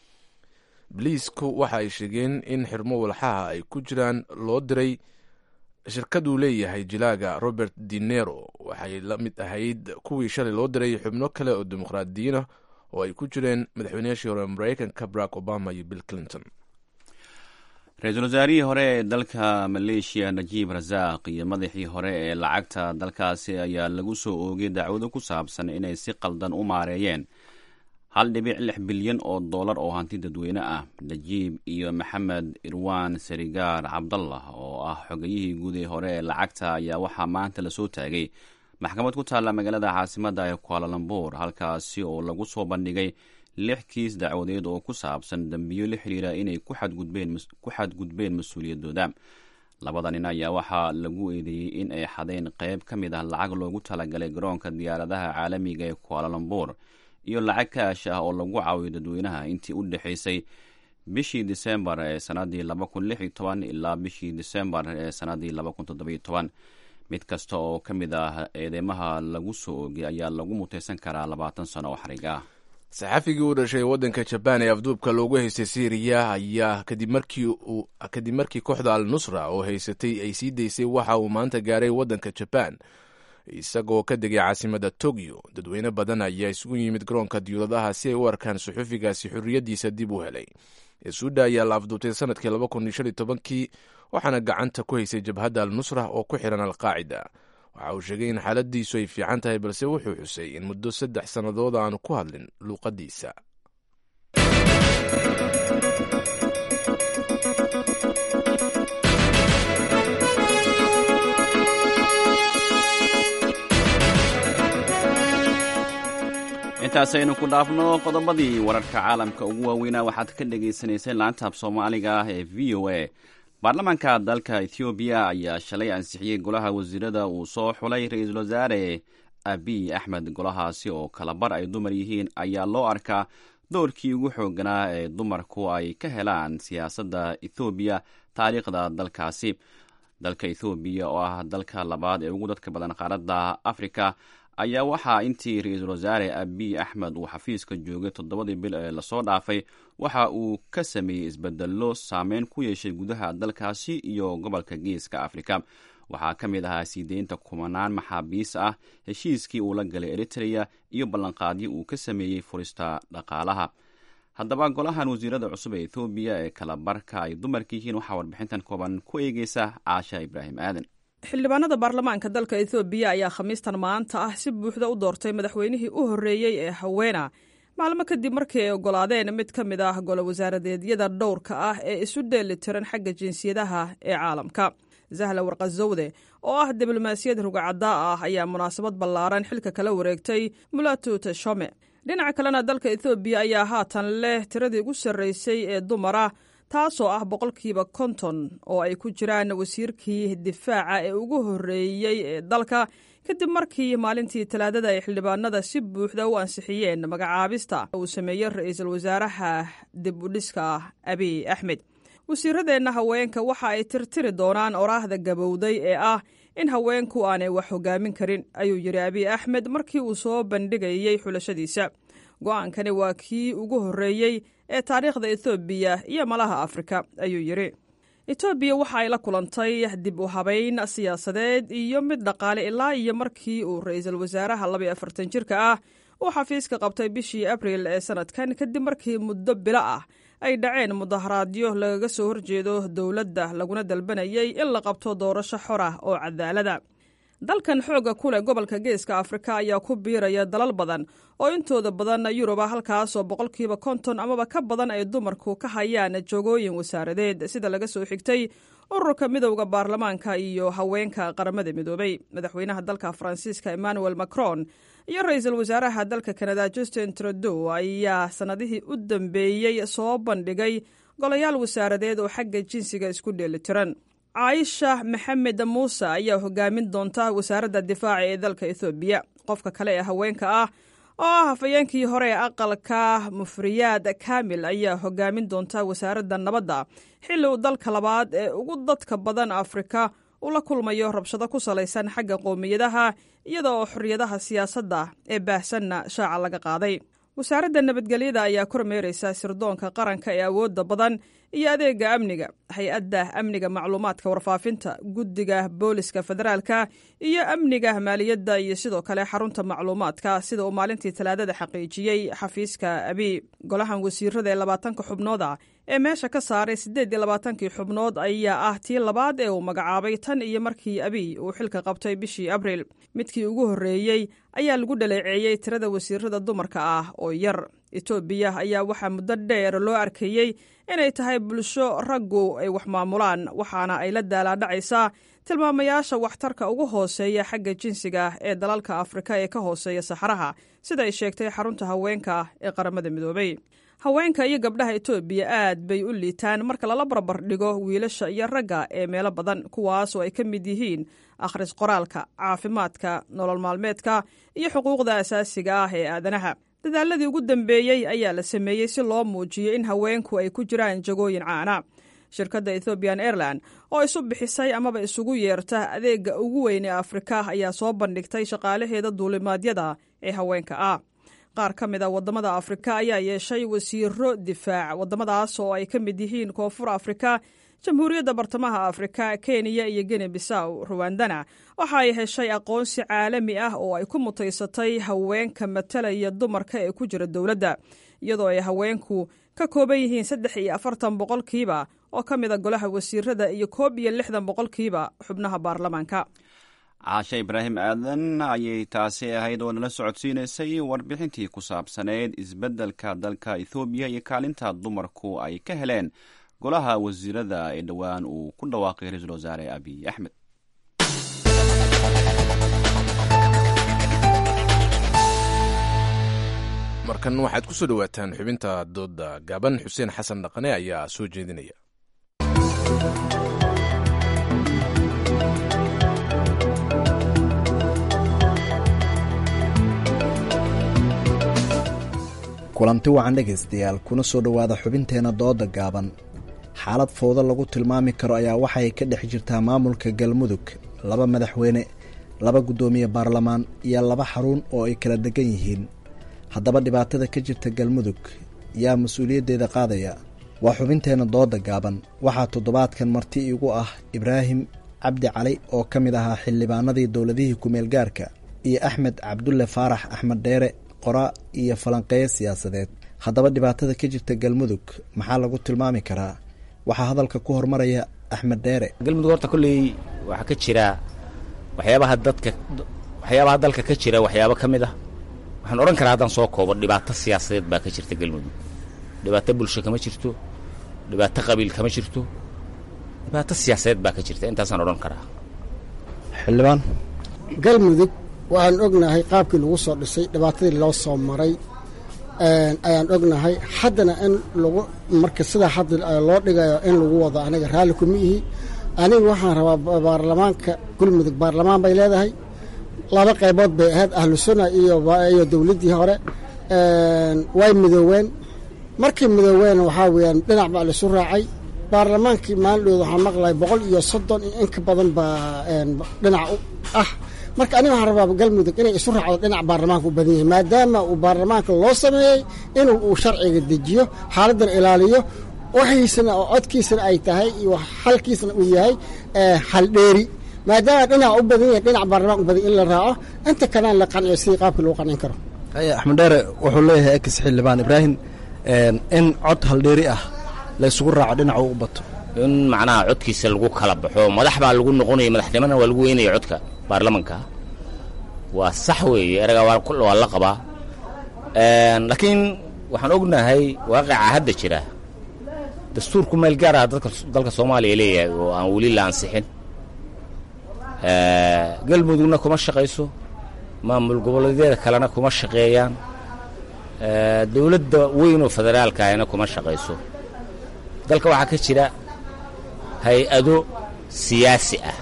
boliisku waxa ay sheegeen in xirmo walxaha ay ku jiraan loo diray shirkaduu leeyahay jilaaga robert dinero waxay la mid ahayd kuwii shalay loo diray xubno kale oo dimuqraadiyiinah oo ay ku jireen madaxweynayaashii hore maraykanka barack obama iyo bill clinton ra-iisul wasaarihii hore ee dalka maleeshiya najiib rasaaq iyo madaxii hore ee lacagta dalkaasi ayaa lagu soo oogay dacwado ku saabsan inay si qaldan u maareeyeen hal dhibic lix bilyan oo dollar oo hanti dadweyne ah najiib iyo maxamed irwan sarigaar cabdallah oo ah xogayihii guud ee hore ee lacagta ayaa waxaa maanta lasoo taagay maxkamad ku taalla magaalada caasimadda ee kualalambur halkaasi oo lagu soo bandhigay lix kiis dacwadeed oo ku saabsan dembiyo la xidhiira inay ku xadgudbeen mas-uuliyadooda labada nin ayaa waxaa lagu eedeeyey in ay xadeen qeyb ka mid ah lacag loogu talagalay garoonka diyaaradaha caalamiga ee kualalambur iyo lacag kaash ah oo lagu caawiyo dadweynaha intii u dhexaysay bishii disembar ee sanadii ilaa bishii disembar ee sanadii mid kasta oo ka mid ah eedeymaha lagu soo oogay ayaa lagu mutaysan karaa labaatan sano oo xarig ah saxafigii u dhashay waddanka jabaan ee afduubka loogu haystay syriya ayaa kadib markii kooxda al nusra oo haysatay ay sii daysay waxa uu maanta gaaray waddanka jabaan isagoo ka degay caasimadda tokyo dadweyne badan ayaa isugu yimid garoonka diyuuradaha si ay u arkaan suxufigaasi xorriyaddiisa dib u helay esuuda ayaa la afduubtay sanadkii laba kun iyo shan iyo tobankii waxaana gacanta ku haysay jabhadda al nusra oo ku xihan alqaacida waxa uu sheegay in xaaladiisu ay fiican tahay balse wuxuu xusay in muddo saddex sannadood aanu ku hadlin luuqaddiisa intaasaynu ku dhaafno qodobadii wararka caalamka ugu waaweynaa waxaad ka dhagaysanayseen laantaab soomaaliga ah ee v o a baarlamaanka dalka ethoobiya ayaa shalay ansixiyey golaha wasiirada uu soo xulay ra-iisul wasaare abiy axmed golahaasi oo kalabar ay dumar yihiin ayaa loo arkaa doorkii ugu xooganaa ee dumarku ay ka helaan siyaasadda ethoobiya taariikhda dalkaasi dalka ethoobiya oo ah dalka labaad ee ugu dadka badan qaaradda afrika ayaa waxaa intii ra-iisul wasaare abiy axmed uu xafiiska joogay toddobadii bil ee lasoo dhaafay waxa uu ka sameeyey isbedello saameyn ku yeeshay gudaha dalkaasi iyo gobolka geeska afrika waxaa ka mid ahaa siideynta kumanaan maxaabiis ah heshiiskii uu la galay eritrea iyo ballanqaadyo uu ka sameeyey furista dhaqaalaha haddaba golahan wasiirada cusub ee ethoobiya ee kala barka ay dumarka yihiin waxaa warbixintan kooban ku eegeysa caasha ibraahim aadan xildhibaanada baarlamaanka dalka ethoobiya ayaa khamiistan maanta ah si buuxda u doortay madaxweynihii u horreeyey ee haweena maalmo kadib markii ay ogolaadeen mid ka mid ah golo wasaaradeedyada dhowrka ah ee isu dheeli tiran xagga jinsiyadaha ee caalamka zahla warqazowde oo ah diblomaasiyad rugacaddaa ah ayaa munaasabad ballaaran xilka kala wareegtay mulatu teshome dhinaca kalena dalka ethoobiya ayaa haatan leh tiradii ugu sarraysay ee dumara taasoo ah boqolkiiba konton oo ay ku jiraan wasiirkii difaaca ee ugu horreeyey ee dalka kadib markii maalintii talaadada ay xildhibaanada si buuxda u ansixiyeen magacaabista uu sameeyey ra-iisul wasaaraha dib u dhiska abiy axmed wasiiradeenna haweenka waxa ay tirtiri doonaan oraahda gabowday ee ah in haweenku aanay wax hogaamin karin ayuu yidhi abiy axmed markii uu soo bandhigayey xulashadiisa go-aankani waa kii ugu horreeyey ee taariikhda ethoobiya iyo malaha afrika ayuu yidhi etoobiya waxa ay la kulantay dib u habayn siyaasadeed iyo mid dhaqaale ilaa iyo markii uu ra-iisul wasaaraha labaiyo afartan jirka ah uu xafiiska qabtay bishii abril ee sanadkan kadib markii muddo bilo ah ay dhaceen mudaharaadyo lagaga soo horjeedo dowladda laguna dalbanayay in la qabto doorasho xor ah oo cadaalada dalkan xoogga ku leh gobolka geeska afrika ayaa ku biiraya dalal badan oo intooda badan yuruba halkaasoo boqolkiiba konton amaba ka badan ay dumarku ka hayaan joogooyin wasaaradeed sida laga soo xigtay ururka midowda baarlamaanka iyo haweenka qaramada midoobay madaxweynaha dalka faransiiska emmanuel macron iyo ra-iisul wasaaraha dalka kanada justin trudeau ayaa sannadihii u dambeeyey soo bandhigay golayaal wasaaradeed oo xagga jinsiga isku dheelitiran caaisha maxamed muuse ayaa hogaamin doonta wasaaradda difaaca ee dalka ethoobiya qofka kale ee haweenka ah oo ah hafayeenkii hore ee aqalka mufriyaad kaamil ayaa hogaamin doonta wasaaradda nabadda xilli uu dalka labaad ee ugu dadka badan afrika uu la kulmayo rabshado ku salaysan xagga qowmiyadaha iyada oo xorriyadaha siyaasadda ee baahsanna shaaca laga qaaday wasaaradda nabadgelyada ayaa kormeeraysa sirdoonka qaranka ee awoodda badan iyo adeega amniga hay-adda amniga macluumaadka warfaafinta guddiga booliska federaalka iyo amniga maaliyadda iyo sidoo kale xarunta macluumaadka sida uu maalintii talaadada xaqiijiyey xafiiska abi golahan wasiirada ee labaatanka xubnooda ee meesha ka saaray siddeed iyo labaatankii xubnood ayaa ah tii labaad ee uu magacaabay tan iyo markii abiy uu xilka qabtay bishii abriil midkii ugu horreeyey ayaa lagu dhaleeceeyey tirada wasiirada dumarka ah oo yar etoobiya ayaa waxaa muddo dheer loo arkayey inay tahay bulsho raggu ay wax maamulaan waxaana ay la daalaadhacaysaa tilmaamayaasha waxtarka ugu hooseeya xagga jinsiga ee dalalka afrika ee ka hooseeya saxaraha sida ay sheegtay xarunta haweenka ee qaramada midoobay haweenka iyo gabdhaha etoobiya aad bay u liitaan marka lala barbar dhigo wiilasha iyo ragga ee meelo badan kuwaas oo ay ka mid yihiin akhris qoraalka caafimaadka nolol maalmeedka iyo xuquuqda asaasiga ah ee aadanaha dadaaladii ugu dambeeyey ayaa la sameeyey si loo muujiyo in haweenku ay ku jiraan jagooyin caana shirkadda ethoobian airline oo isu bixisay amaba isugu yeerta adeega ugu weyn ee afrika ayaa soo bandhigtay shaqaalaheeda duulimaadyada ee haweenka ah qaar ka mid a waddamada afrika ayaa yeeshay wasiiro difaac waddamadaas oo ay ka mid yihiin koonfur afrika jamhuuriyadda bartamaha afrika kenya iyo gene bisaw ruwandana waxa ay heshay aqoonsi caalami ah oo ay ku mutaysatay haweenka matalaya dumarka ee ku jira dowladda iyadoo ay haweenku ka kooban yihiin saddex iyo afartan boqolkiiba oo ka mid a golaha wasiirada iyo koob iyo lixdan boqolkiiba xubnaha baarlamaanka caashe ibraahim aadan ayay taasi ahayd oo nala socodsiinaysay warbixintii ku saabsaneyd isbeddelka dalka ethoobiya iyo kaalinta dumarku ay ka heleen golaha wasiirada ee dhowaan uu ku dhawaaqay ra-iisul wasaare abiy axmed markan waxaad ku soo dhowaataan xubinta dooda gaaban xuseen xasan dhaqane ayaa soo jeedinaya kulanti wacan dhegaystayaal kuna soo dhowaada xubinteenna dooda gaaban xaalad fowdo lagu tilmaami karo ayaa waxay ka dhex jirtaa maamulka galmudug laba madaxweyne laba guddoomiye baarlamaan iyo laba xarun oo ay kala degan yihiin haddaba dhibaatada ka jirta galmudug yaa mas-uuliyaddeeda qaadaya waa xubinteenna dooda gaaban waxaa toddobaadkan marti igu ah ibraahim cabdi cali oo ka mid ahaa xildhibaanadii dowladihii kumeel gaarka iyo axmed cabdulle faarax axmed dheere qoraa iyo falanqeeyo siyaasadeed haddaba dhibaatada ka jirta galmudug maxaa lagu tilmaami karaa waxaa hadalka ku hormaraya axmed dheere galmudug horta kolley waxaa ka jira waxyaabaha dadka waxyaabaha dalka ka jira waxyaabo ka mid ah waxaan odhan karaa haddaan soo koobo dhibaato siyaasadeed baa ka jirta galmudug dhibaato bulsho kama jirto dhibaato qabiil kama jirto dhibaato siyaasadeed baa ka jirta intaasaan odhan karaa xildhibaan galmudug waxaan ognahay qaabkii lagu soo dhisay dhibaatadii loo soo maray ayaan ognahay haddana in lagu marka sidaa hadda loo dhigayo in lagu wado aniga raalli kuma ihi aniga waxaan rabaa baarlamaanka galmudug baarlamaan bay leedahay laba qaybood bay ahayd ahlu sunna iyo dowladdii hore way midooween markii midooween waxaa weeyaan dhinac baa laisu raacay baarlamaankii maalindhooda waxaan maqlay boqol iyo soddon iyo in ka badan baa dhinac ah marka aniga waxaan rabaa galmudug inay isu raacdo dhinac baarlamaanka u badan yahay maadaama uu baarlamaanka loo sameeyey inuu uu sharciga dejiyo xaaladdan ilaaliyo waxiisana oo codkiisana ay tahay iyo xalkiisana uu yahay xaldheeri maadaama dhinac u badan yahay dhinac baarlamaan u badan in la raaco inta kalena la qanciyo sidii qaabkii lagu qancin karo axmed dheere wuxuu leeyahay ex xildhibaan ibraahim in cod haldheeri ah la isugu raaco dhinaca u bato in macnaha codkiisa lagu kala baxo madax baa lagu noqonaya madaxnimona waa lagu weynaya codka baarlamanka waa sax weeye eragaa waa la qabaa laakiin waxaan ognahay waaqica hadda jira dastuurku meel gaar ah dadka dalka soomaaliya leeyahay oo aan weli la ansixin galmudugna kuma shaqayso maamul goboleedyada kalena kuma shaqeeyaan dowladda weyn oo federaalka ahna kuma shaqayso dalka waxaa ka jira hay-ado siyaasi ah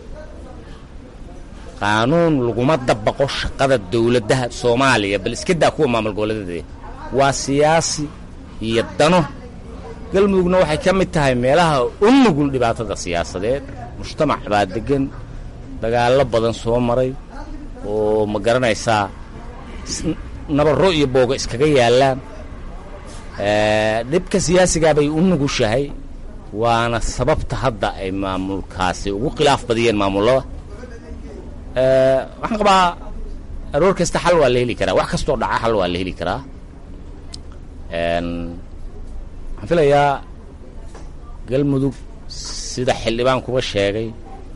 qaanuun laguma dabaqo shaqada dowladdaha soomaaliya bal iska daa kuwa maamul goboleedyada waa siyaasi iyo dano galmudugna waxay ka mid tahay meelaha u nugul dhibaatada siyaasadeed mujtamac baa deggan dagaallo badan soo maray oo ma garanaysaa nabarro iyo booga iskaga yaallaan dhibka siyaasigaa bay u nugushahay waana sababta hadda ay maamulkaasi ugu khilaaf badiyeen maamullada waxaan qabaa aroor kasta xal waa la heli karaa wax kastoo dhaca xal waa la heli karaa waxaan filayaa galmudug sida xildhibaan kuba sheegay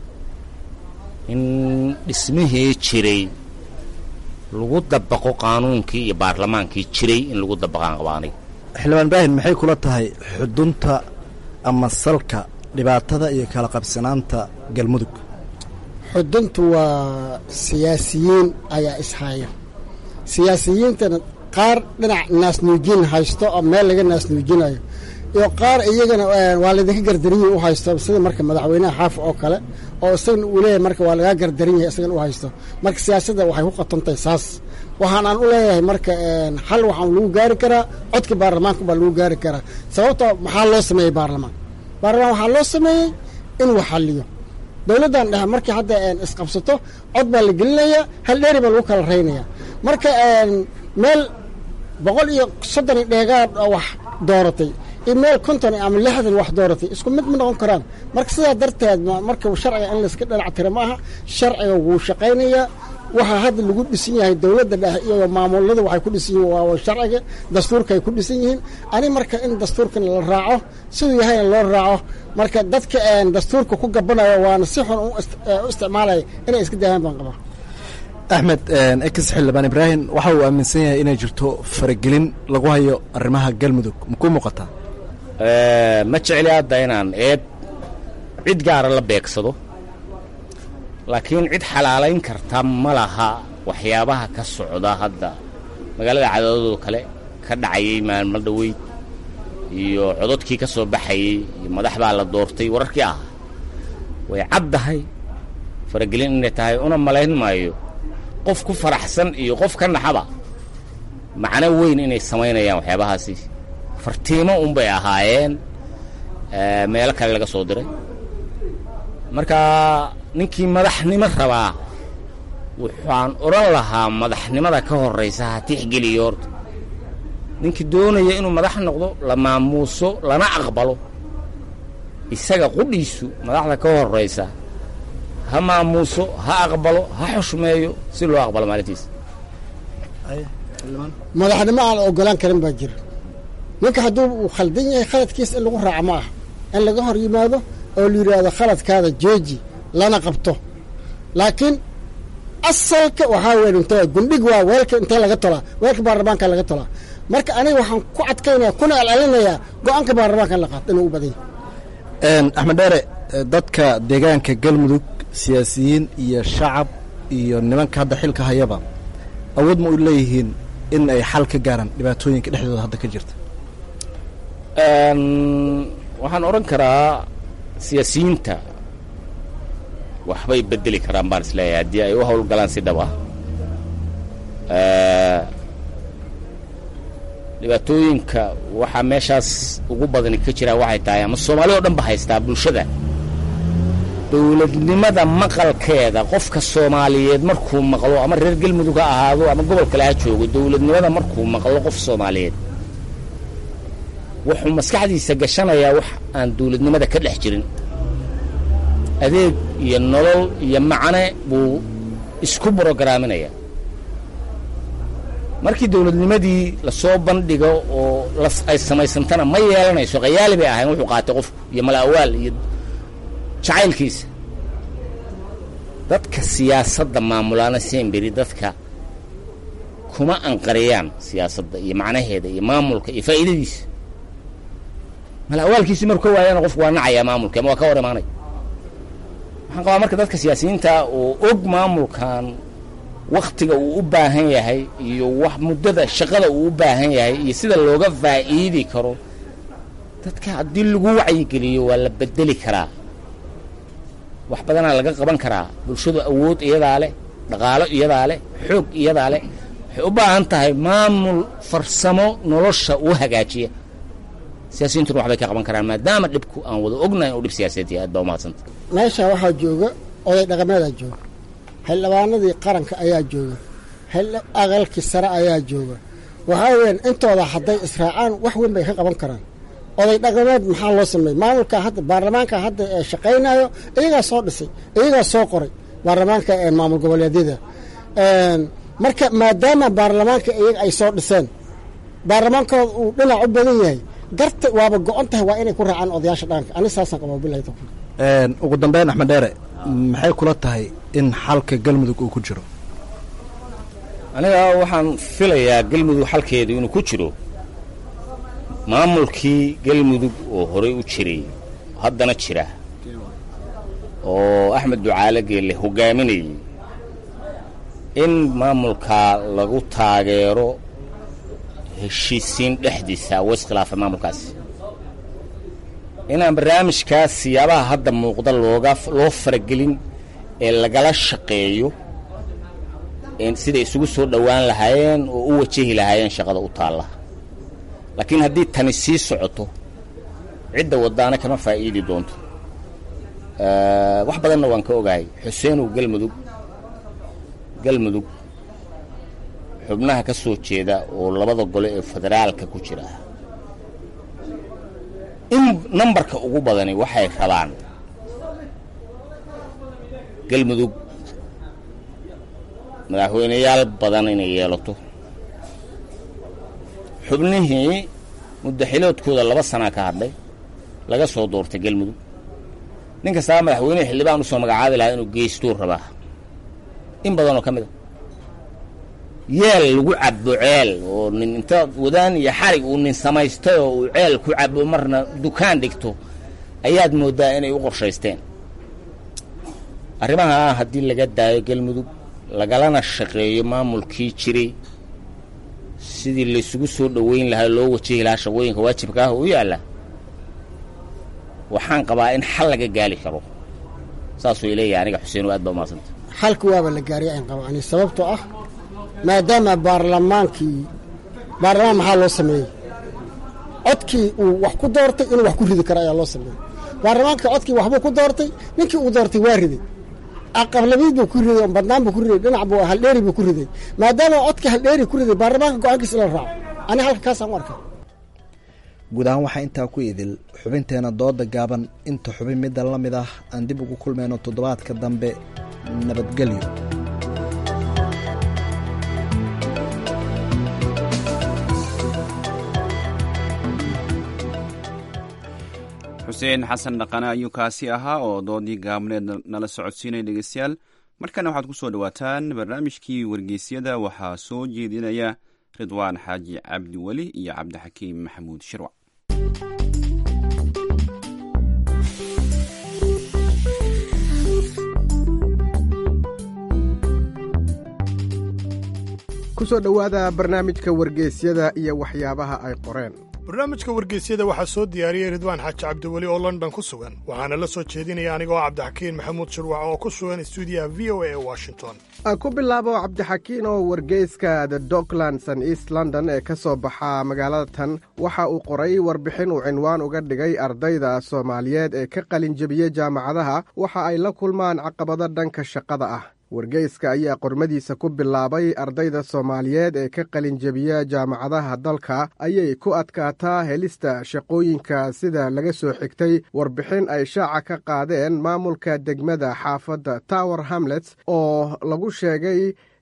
in dhismihii jiray lagu dabaqo qaanuunkii iyo baarlamaankii jiray in lagu dabaqaan qabaanay xildhibaan ibraahim maxay kula tahay xudunta ama salka dhibaatada iyo kala qabsanaanta galmudug xuduntu waa siyaasiyiin ayaa ishaya siyaasiyiintana qaar dhinac naasnuujin haysto oo meel laga naasnuujinayo iyo qaar iyagana waa laydinka gardarin yahay u haysto sida marka madaxweynaha xaaf oo kale oo isagana uu leeyahay marka waa lagaa gardarin yahay isagana u haysto marka siyaasadda waxay ku qatantahay saas waxaan aan u leeyahay marka xal waxaan lagu gaari karaa codka baarlamaanka baa lagu gaari karaa sababto maxaa loo sameeyey baarlamaan baarlamaan waxaa loo sameeyey inuu xaliyo dowladdan dhexe markii hadda isqabsato cod baa la gelinayaa hal dheeri baa lagu kala raynaya marka meel boqol iyo soddon iyo dheegaad oo wax dooratay iyo meel konton ama lixdan wax dooratay isku mid ma noqon karaan marka sidaa darteed marka sharciga in layska dhinac tira ma aha sharciga wuu shaqaynayaa waxaa hadda lagu dhisan yahay dowladda dhexe iyo maamuladu waxay ku dhisan yihiin waa sharciga dastuurka ay ku dhisan yihiin ani marka in dastuurkan la raaco siduu yahayna loo raaco marka dadka dastuurka ku gabanayo waana si xun u isticmaalaya inay iska daayaan baan qabaa axmed ex xildhibaan ibraahim waxa uu aaminsan yahay inay jirto faragelin lagu hayo arrimaha galmudug makuu muuqataa ma jecli hadda inaan eed cid gaara la beegsado laakiin cid xalaalayn karta ma laha waxyaabaha ka socda hadda magaalada cadaadadoo kale ka dhacayay maalmo dhoweyd iyo cododkii ka soo baxayey iyo madax baa la doortay wararkii ah way caddahay faragelin inay tahay una malayn maayo qof ku faraxsan iyo qof ka naxaba macno weyn inay samaynayaan waxyaabahaasi fartiimo unbay ahaayeen meelo kale laga soo diray marka ninkii madaxnimo rabaa waxaan odhan lahaa madaxnimada ka horraysa ha tixgeliyo horta ninkii doonaya inuu madax noqdo la maamuuso lana aqbalo isaga qudhiisu madaxda ka horraysa ha maamuuso ha aqbalo ha xushmeeyo si loo aqbalo maalintiisa madaxnimo aan la ogolaan karin baa jira ninka hadduu uu khaldan yahay khaladkiisa in lagu raaco ma ah in laga hor yimaado oo la yidhaahdo khaladkaada jooji lana qabto laakiin asalka waxaa weyn inta gundhig waa weelka intee laga tolaa weelka baarlamaanka laga tolaa marka aniga waxaan ku adkaynaya kuna celcelinayaa go-aanka baarlamaanka in la qaato inuu u badan yahay axmed dheere dadka deegaanka galmudug siyaasiyiin iyo shacab iyo nimanka hadda xilka hayaba awood ma u leeyihiin in ay xal ka gaaraan dhibaatooyinka dhexdooda hadda ka jirta waxaan odhan karaa siyaasiyiinta waxbay bedeli karaan baan isleeyahay haddii ay u howlgalaan si dhab ah dhibaatooyinka waxaa meeshaas ugu badani ka jiraa waxay tahay ama soomaali oo dhan ba haystaa bulshada dowladnimada maqalkeeda qofka soomaaliyeed markuu maqlo ama reer galmudug ha ahaado ama gobol kale ha joogo dowladnimada markuu maqlo qof soomaaliyeed wuxuu maskaxdiisa gashanayaa wax aan dowladnimada ka dhex jirin adeeg iyo nolol iyo macne buu isku brograaminaya markii dowladnimadii lasoo bandhigo oo ay samaysantana ma yeelanayso khayaali bay ahayn wuxuu qaatay qofku iyo mala'awaal iyo jacaylkiisa dadka siyaasadda maamulaana semberi dadka kuma anqariyaan siyaasadda iyo macnaheeda iyo maamulka iyo faa'iidadiisa mala'awaalkiisii markuu waayana qofku waa nacayaa maamulka ama waa ka hor imaanaya waxaan qabaa marka dadka siyaasiyiinta oo og maamulkan waktiga uu u baahan yahay iyo wax muddada shaqada uu u baahan yahay iyo sida looga faa'iidi karo dadka haddii lagu wacyigeliyo waa la bedeli karaa wax badanaa laga qaban karaa bulshadu awood iyadaa leh dhaqaalo iyadaa leh xoog iyadaa leh waxay u baahan tahay maamul farsamo nolosha u hagaajiya siyaasiyiintuna waxbay ka qaban karaan maadaama dhibku aan wada ognahay inuu dhib siyaasadeed yahay aad baa umahadsanta meesha waxaa jooga oday dhaqameedaa jooga xildhibaanadii qaranka ayaa jooga aqalkii sare ayaa jooga waxaa weyaan intooda hadday israacaan wax weyn bay ka qaban karaan oday dhaqameed maxaa loo sameeyey maamulka hadda baarlamaanka hadda ee shaqaynayo iyagaa soo dhisay iyagaa soo qoray baarlamaanka ee maamul goboleedyada marka maadaama baarlamaanka iyaga ay soo dhiseen baarlamaankooda uu dhinac u badan yahay garta waaba go-on tahay waa inay ku raacaan odayaasha dhaqanka ani saasaan qabaa bilahi tawfiiq ugu dambeyn axmed dheere maxay kula tahay in xalka galmudug uu ku jiro aniga waxaan filayaa galmudug xalkeedu inuu ku jiro maamulkii galmudug oo horey u jiray haddana jira oo axmed ducaale geelle hogaaminayay in maamulkaa lagu taageero heshiisiin dhexdiisa oo iskhilaafay maamulkaasi inaan barnaamijkaas siyaabaha hadda muuqda looga loo faragelin ee lagala shaqeeyo siday isugu soo dhowaan lahaayeen oo u wajahi lahaayeen shaqada u taalla laakiin haddii tani sii socoto cidda waddaana kama faa'iidi doonto wax badanna waan ka ogahay xuseenow galmudug galmudug xubnaha ka soo jeeda oo labada gole ee federaalka ku jira in nambarka ugu badani waxay rabaan galmudug madaxweyneyaal badan inay yeelato xubnihii muddaxiloodkooda laba sanaa ka hadlay laga soo doortay galmudug nin kastaba madaxweynehi xildhibaan usoo magacaabi lahaa inuu geystuu rabaa in badanoo ka mid a yeel lagu cabo ceel oo nin inta wadaan iyo xarig uu nin samaystay oo uu ceel ku cabo marna dukaan dhigto ayaad mooddaa inay u qorshaysteen arrimaha haddii laga daayo galmudug lagalana shaqeeyo maamulkii jiray sidii laysugu soo dhoweyn lahaa loo wajahi lahaa shaqooyinka waajibka ah u yaalla waxaan qabaa in xal laga gaali karo saasuu ileeyahay aniga xuseen aad baa umahadsanta xalka waaba la gaariya ayn qaba ani sababtoo ah maadaama baarlamaankii baarlamaan maxaa loo sameeyey codkii uu wax ku doortay inuu wax ku ridi karo ayaa loo sameeyey baarlamaanka codkii waxbuu ku doortay ninkii uu doortay waa riday aqablabiid buu ku riday badnaan buu ku riday dhinac buu haldheeri buu ku riday maadaama codkii haldheeri ku riday baarlamaanka go-aankiisa la raaco ani halka kaasaan u arkaa guud ahaan waxaa intaa ku idil xubinteena dooda gaaban inta xubin midda la mid ah aan dib ugu kulmayno toddobaadka dambe nabadgelyo xuseen xasan dhaqane ayuu kaasi ahaa oo doodii gaabneed nala socodsiinaya dhegeystayaal markana waxaad ku soo dhowaataan barnaamijkii wargeysyada waxaa soo jeedinaya ridwaan xaaji cabdi weli iyo cabdixakiim maxamuud shirwac kusoo dhowaada barnaamijka wargeysyada iyo waxyaabaha ay qoreen barnaamijka wargeysyada waxaa soo diyaariyey ridwaan xaaji cabdiweli oo london ku sugan waxaana la soo jeedinaya anigoo cabdixakiin maxamuud shirwac oo ku sugan stuudiyaha v o a ee washington aan ku bilaabo cabdixakiin oo wargeyska the docklands and east london ee ka soo baxa magaalada tan waxa uu qoray warbixin uu cinwaan uga dhigay ardayda soomaaliyeed ee ka qalin jebiyey jaamacadaha waxa ay la kulmaan caqabado dhanka shaqada ah wargeyska ayaa qormadiisa ku bilaabay ardayda soomaaliyeed ee ka qalinjebiya jaamacadaha dalka ayay ku adkaataa helista shaqooyinka sida laga soo xigtay warbixin ay shaaca ka qaadeen maamulka degmada xaafadda tower hamlets oo lagu sheegay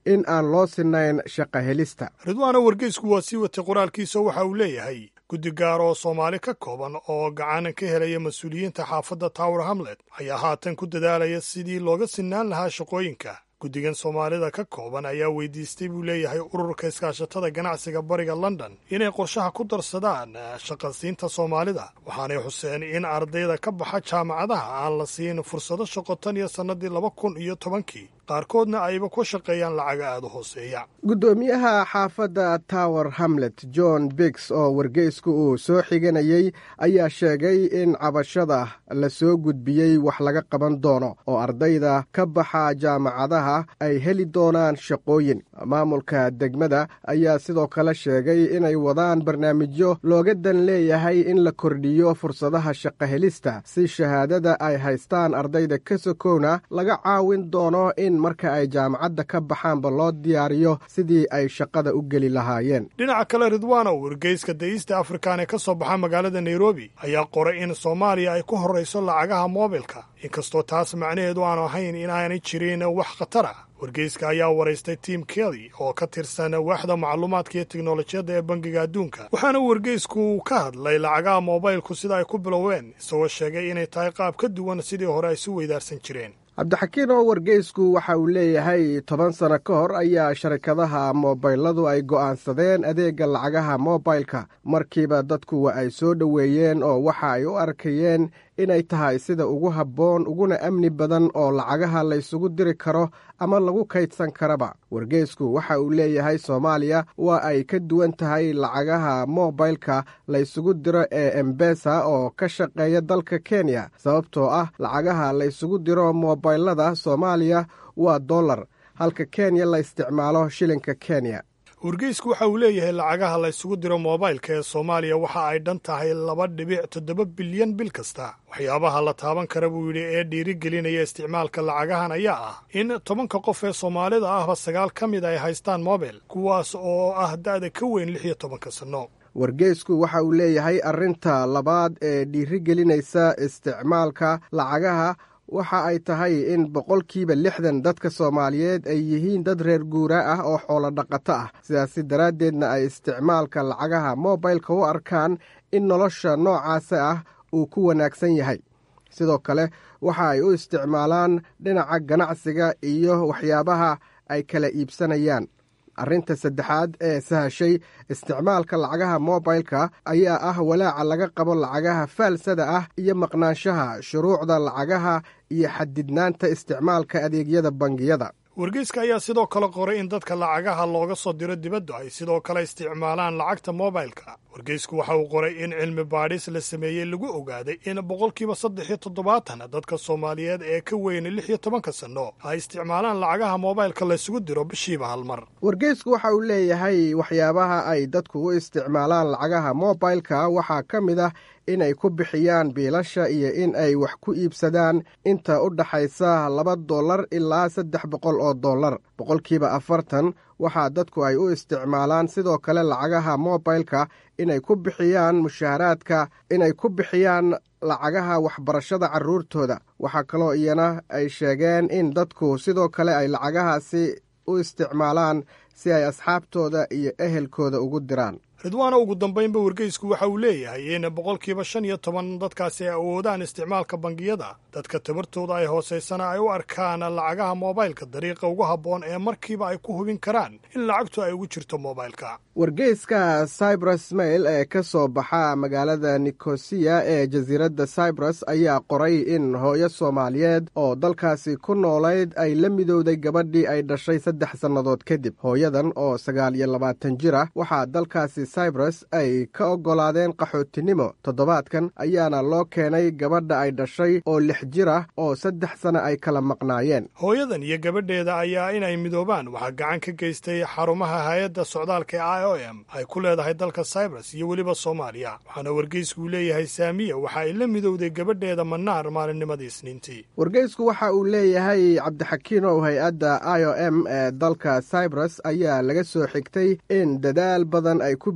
in aan loo sinayn shaqa helista ridwaana wargeysku waa sii watay qoraalkiisa waxa uu leeyahay guddi gaar oo soomaali ka kooban oo gacan ka helaya mas-uuliyiinta xaafadda tower hamlet ayaa haatan ku dadaalaya sidii looga sinaan lahaa shaqooyinka guddigan soomaalida ka kooban ayaa weydiistay buu leeyahay ururka iskaashatada ganacsiga bariga london inay qorshaha ku darsadaan shaqasiinta soomaalida waxaanay xuseen in ardayda ka baxa jaamacadaha aan la siin fursado shaqo tan iyo sannadii laba kun iyo tobankii qaarkoodna ayba ku shaqeeyaan lacaga aada u hooseeya guddoomiyaha xaafadda tower hamlet john biggs oo wargeysku uu soo xiganayey ayaa sheegay in cabashada la soo gudbiyey wax laga qaban doono oo ardayda ka baxa jaamacadaha ay heli doonaan shaqooyin maamulka degmada ayaa sidoo kale sheegay inay wadaan barnaamijyo looga dan leeyahay in la kordhiyo fursadaha shaqo helista si shahaadada ay haystaan ardayda ka sokowna laga caawin doono in marka ay jaamacadda ka baxaanba loo diyaariyo sidii ay shaqada u geli lahaayeen dhinaca kale ridwaana wargeyska dayista afrikan ee ka soo baxa magaalada nairobi ayaa qoray in soomaaliya ay ku horrayso lacagaha moobilka inkastoo taas macnaheedu aanu ahayn inaanay jirin wax khatar ah wargeyska ayaa waraystay tim kelly oo ka tirsan waaxda macluumaadka iyo teknolojiyadda ee bangiga adduunka waxaana wargeysku ka hadlay lacagaha moobaylku sida ay ku biloween isagoo sheegay inay tahay qaab ka duwan sidii hore ay isu weydaarsan jireen cabdixakiin oo wargeysku waxa uu leeyahay toban sano ka hor ayaa sharikadaha moobayladu ay go'aansadeen adeegga lacagaha moobaylka markiiba dadku wa ay soo dhoweeyeen oo waxa ay u arkayeen inay tahay sida ugu habboon uguna amni badan oo lacagaha laysugu diri karo ama lagu kaydsan karaba wargeysku waxa uu leeyahay soomaaliya waa ay ka duwan tahay lacagaha moobaylka laysugu diro ee embesa oo ka shaqeeya dalka kenya sababtoo ah lacagaha laysugu diro moobaylada soomaaliya waa dollar halka kenya la isticmaalo shilinka kenya wargeysku waxa uu leeyahay lacagaha la ysugu diro moobaylka ee soomaaliya waxa ay dhan tahay laba dhibic toddoba bilyan bil kasta waxyaabaha la taaban kara buu yidhi ee dhiirigelinaya isticmaalka lacagahan ayaa ah in tobanka qof ee soomaalida ahba sagaal ka mid ay haystaan mobil kuwaas oo ah da'da ka weyn lix iyo tobanka sanno wargeysku waxa uu leeyahay arrinta labaad ee dhiirigelinaysa isticmaalka lacagaha waxa ay tahay in boqolkiiba lixdan dadka soomaaliyeed ay yihiin dad reer guura ah oo xoolo dhaqato ah sidaasi daraaddeedna ay isticmaalka lacagaha moobaylka u arkaan in nolosha noocaasa ah uu ku wanaagsan yahay sidoo kale waxa ay u isticmaalaan dhinaca ganacsiga iyo waxyaabaha ay kala iibsanayaan arrinta saddexaad ee sahashay isticmaalka lacagaha moobaylka ayaa ah walaaca laga qabo lacagaha faalsada ah iyo maqnaanshaha shuruucda lacagaha iyo xadidnaanta isticmaalka adeegyada bangiyada wargeyska ayaa sidoo kale qoray in dadka lacagaha looga soo diro dibaddu ay sidoo kale isticmaalaan lacagta moobaylka wargeysku waxa uu qoray in cilmi baadhis la sameeyey lagu ogaaday in boqolkiiba saddex iyo toddobaatan dadka soomaaliyeed ee ka weyna lix iyo tobanka sanno ay isticmaalaan lacagaha moobaylka laysugu diro bishiiba hal mar wargeysku waxa uu leeyahay waxyaabaha ay dadku u isticmaalaan lacagaha moobaylka waxaa ka mid ah inay ku bixiyaan biilasha iyo in ay wax ku iibsadaan inta u dhaxaysa laba dollar ilaa saddex boqol oo dollar boqolkiiba afartan waxaa dadku ay u isticmaalaan sidoo kale lacagaha moobaylka inay ku bixiyaan mushaharaadka inay ku bixiyaan lacagaha waxbarashada carruurtooda waxaa kaloo iyana ay sheegeen in dadku sidoo kale ay lacagahaasi u isticmaalaan si ay asxaabtooda iyo ehelkooda ugu diraan ridwaana ugu dambaynba wargeysku waxa uu leeyahay in boqolkiiba shan iyo toban dadkaasi ay awoodaan isticmaalka bangiyada dadka tabartooda ay hoosaysana ay u arkaan lacagaha moobaylka dariiqa ugu habboon ee markiiba ay ku hubin karaan in lacagtu ay ugu jirto moobaylka wargeyska cybrus mail ee ka soo baxa magaalada nikosiya ee jasiiradda cybrus ayaa qoray in hooyo soomaaliyeed oo dalkaasi ku noolayd ay la midowday gabadhii ay dhashay saddex sannadood kadib hooyadan oo sagaal iyo labaatan jir ah waxaa dalkaasi cybrus ay ka oggolaadeen qaxootinimo toddobaadkan ayaana loo keenay gabadha ay dhashay oo lix jir ah oo saddex sana ay kala maqnaayeen hooyadan iyo gabadheeda ayaa inay midoobaan waxaa gacan ka geystay xarumaha hay-adda socdaalka ee i o m ay ku leedahay dalka cybrus iyo weliba soomaaliya waxaana wargeysku leeyahay saamiya waxa ay la midowday gabadheeda manaar maalinnimadii isniintii wargeysku waxa uu leeyahay cabdixakiinow hay-adda i o m ee dalka cybrus ayaa laga soo xigtay in dadaal badan ay ku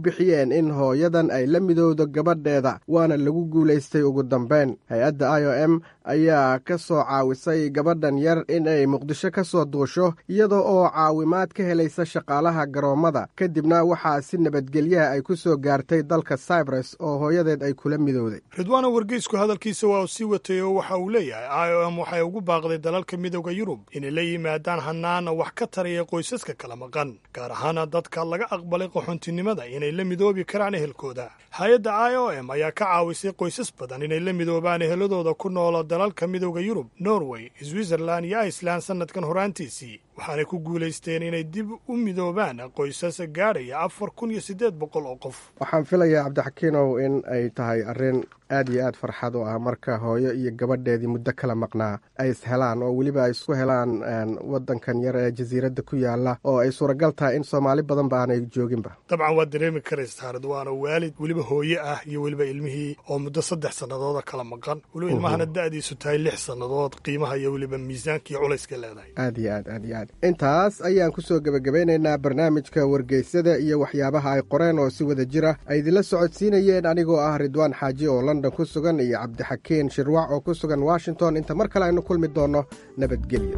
bixiyeen in hooyadan ay la midowdo gabadheeda waana lagu guulaystay ugu dambeyn hay-adda i o m ayaa ka soo caawisay gabadhan yar in ay muqdisho ka soo duusho iyada oo caawimaad ka helaysa shaqaalaha garoommada kadibna waxaa si nabadgelyaha ay ku soo gaartay dalka cyprus oo hooyadeed ay kula midowday ridwaana wargeysku hadalkiisa waa uu sii watay oo waxa uu leeyahay i o m waxay ugu baaqday dalalka midooda yurub inay la yimaadaan hanaana wax ka taraya qoysaska kala maqan gaar ahaana dadka laga aqbalay qaxoontinimada inay la midoobi karaan ehelkooda hay-adda i o m ayaa ka caawisay qoysas badan inay la midoobaan eheladooda ku noola dalalka midooda yurub norway switzerland iyo iceland sannadkan horaantiisii waxaanay ku guulaysteen inay dib u midoobaan qoysas gaadhaya afar kun iyo siddeed boqol oo qof waxaan filayaa cabdixakiinow in ay tahay arrin aad iyo aad farxad u ah marka hooyo iyo gabadheedii muddo kala maqnaa ay ishelaan oo weliba ay isku helaan waddankan yar ee jasiiradda ku yaala oo ay suuragal tahay in soomaali badan ba aanay jooginba dabcan waad dareemi karaysaa ridwaana waalid weliba hooye ah iyo weliba ilmihii oo muddo saddex sannadooda kala maqan weliba ilmahana da'diisu tahay lix sannadood qiimaha iyo weliba miisaanka iyo culayska leedahay aad iyo aad aad iyo aad intaas ayaan ku soo gebagabeynaynaa barnaamijka wargeysada iyo waxyaabaha ay qoreen oo si wada jira ay idinla socodsiinayeen anigoo ah ridwaan xaaji oo london ku sugan iyo cabdixakiin shirwac oo ku sugan washington inta mar kale aynu kulmi doonno nabadgelyo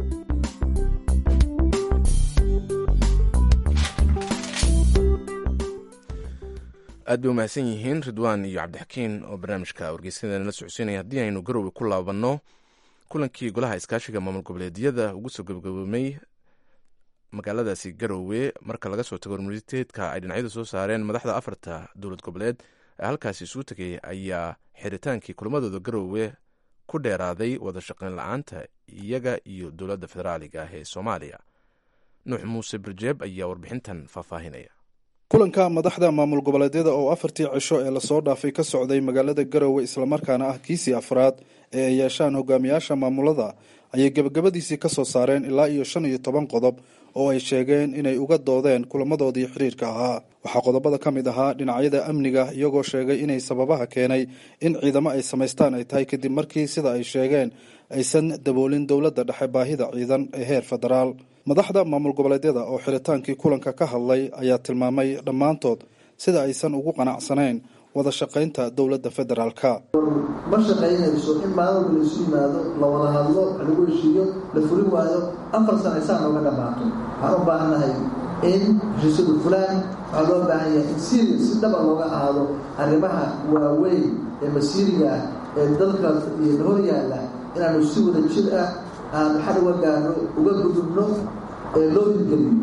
aad bay umahadsan yihiin ridwaan iyo cabdixakiin oo barnaamijka wargeysyada la socodsiinaya haddii aynu garowe ku laabanno kulankii golaha iskaashiga maamul goboleedyada ugu soo gabagaboomay magaaladaasi garowe marka laga soo tago universiteedka ay dhinacyadu soo saareen madaxda afarta dowlad goboleed ee halkaasi isugu tegay ayaa xiritaankii kulamadooda garowe ku dheeraaday wada shaqayn la-aanta iyaga iyo dowladda federaaliga ah ee soomaaliya nuux muuse birjeeb ayaa warbixintan faahfaahinaya kulanka madaxda maamul goboleedyada oo afartii cisho ee lasoo dhaafay ka socday magaalada garowe islamarkaana ah kiisii afraad ee ay yeeshaan hogaamiyaasha maamulada ayay gebagabadiisii ka soo saareen ilaa iyo shan iyo toban qodob oo ay sheegeen inay uga doodeen kulamadoodii xiriirka ahaa waxaa qodobada ka mid ahaa dhinacyada amniga iyagoo sheegay inay sababaha keenay in ciidamo ay samaystaan ay tahay kadib markii sida ay sheegeen aysan daboolin dowladda dhexe baahida ciidan ee heer federaal madaxda maamul goboleedyada oo xiritaankii kulanka ka hadlay ayaa tilmaamay dhammaantood sida aysan ugu qanacsanayn wada shaqaynta dowladda federaalka ma shaqaynayso in maalin walba laisu yimaado la wada hadlo wax lagu heshiiyo la fulin waayo afar sana isaan nooga dhammaato waxaan u baahannahay in heshiisyadu fulaan waxaa loo baahan yahay in siriya si dhaba looga ahaado arrimaha waaweyn ee masiiriga ah ee dalka iyo hor yaalla inaanu si wada jir ah aan xal uga gaarno uga gudubno ee loo hirgeliyo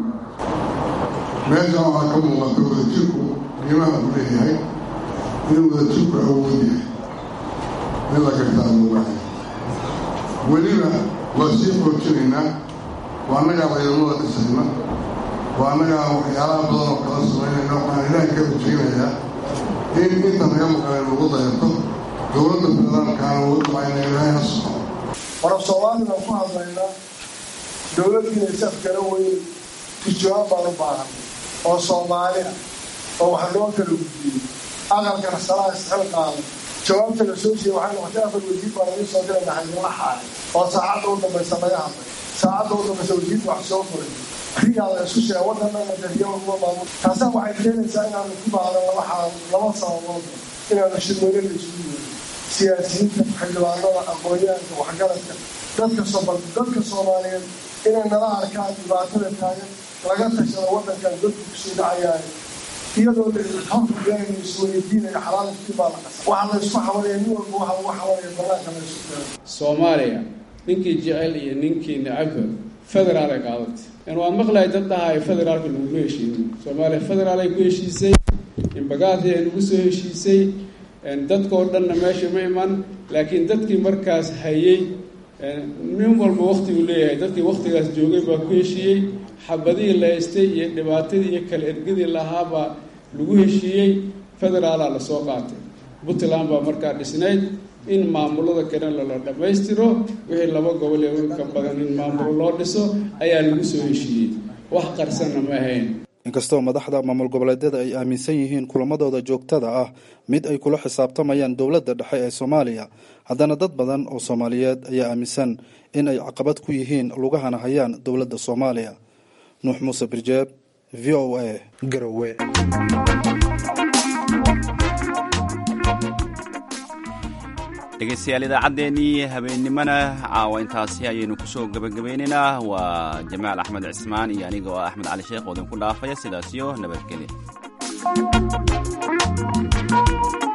meeshan waxaa ka muuqata wadajirku qiimaha uu leeyahay inuu wadajirku awood yahay in la gartaa loo wahay weliba waa sii xoojinaynaa waa annagaa ciidamada dhisayna waa annagaa waxyaalaha badan oo kala samaynayna waxaan ilaahay ka rajaynayaa in inta naga maqanay lagu dayato dowladda federaalkaana ugu ducayna ilaahay ha soco warab soomaalina ku hadlaynaa dowladdiina isaf kala weyn tijawaab baan u baahan oo soomaali ah oo wax loo kala gudbiyey aqalkana salaa isxil qaaday jawaabta la soo siiyey waxay noqotay afar wasiir baa laga soo diray naxaydinla xaaray oo saacadda u dambaysa laga hadlay saacadda u dambaysa wasiirka wax soo furay rigaa la isku sheegay waddanana dariyaha uga maamul taasaa waxay keenaysaa inaanu ku baahdo laba xaal laba sababood inaanu shirweyne la isugu yeerin siyaasiyiinta xildhibaanada aqoonyahanka waxgaradka dadka sobal dadka soomaaliyeed inay nala arkaan dhibaatada taagan laga tashado waddankan dadku kusii dhacayaay iyadoo horkugeenayno isweydiinayo xalaalkii baa la qasa waxaa la isku xamalaya nin walba waxa lagu xamalaya banaanka la isu keeno soomaaliya ninkii jecel iyo ninkii necabba federaal ay qaadatay in waan maqlahay dad dhahaay federaalka laguma heshiinin soomaaliya federaal ay ku heshiisay imbagaadii ay nagu soo heshiisay dadkoo dhanna meesha ma iman laakiin dadkii markaas hayey nin walba waktiguu leeyahay dadkii waktigaas joogay baa ku heshiiyey xabadihii la haystay iyo dhibaatadii iyo kala ergadii lahaabaa lagu heshiiyey federaalaa lasoo qaatay puntland baa markaa dhisnayd in maamulada kale lala dhammaystiro wixii laba gobol ee ka badan in maamulo loo dhiso ayaa lagu soo heshiiyey wax qarsanna ma ahayn inkastoo madaxda maamul goboleedyada ay aaminsan yihiin kulamadooda joogtada ah mid ay kula xisaabtamayaan dowladda dhexe ee soomaaliya haddana dad badan oo soomaaliyeed ayaa aaminsan in ay caqabad ku yihiin lugahana hayaan dowladda soomaaliya nuux muuse birjeeb v o a garowe dhegeystayaal idaacaddeenii habeennimona caawa intaasi ayaynu kusoo gebagabaynaynaa waa jamaal axmed cismaan iyo aniga oo axmed cali sheekh oo idinku dhaafaya sidaasiyo nabadgelya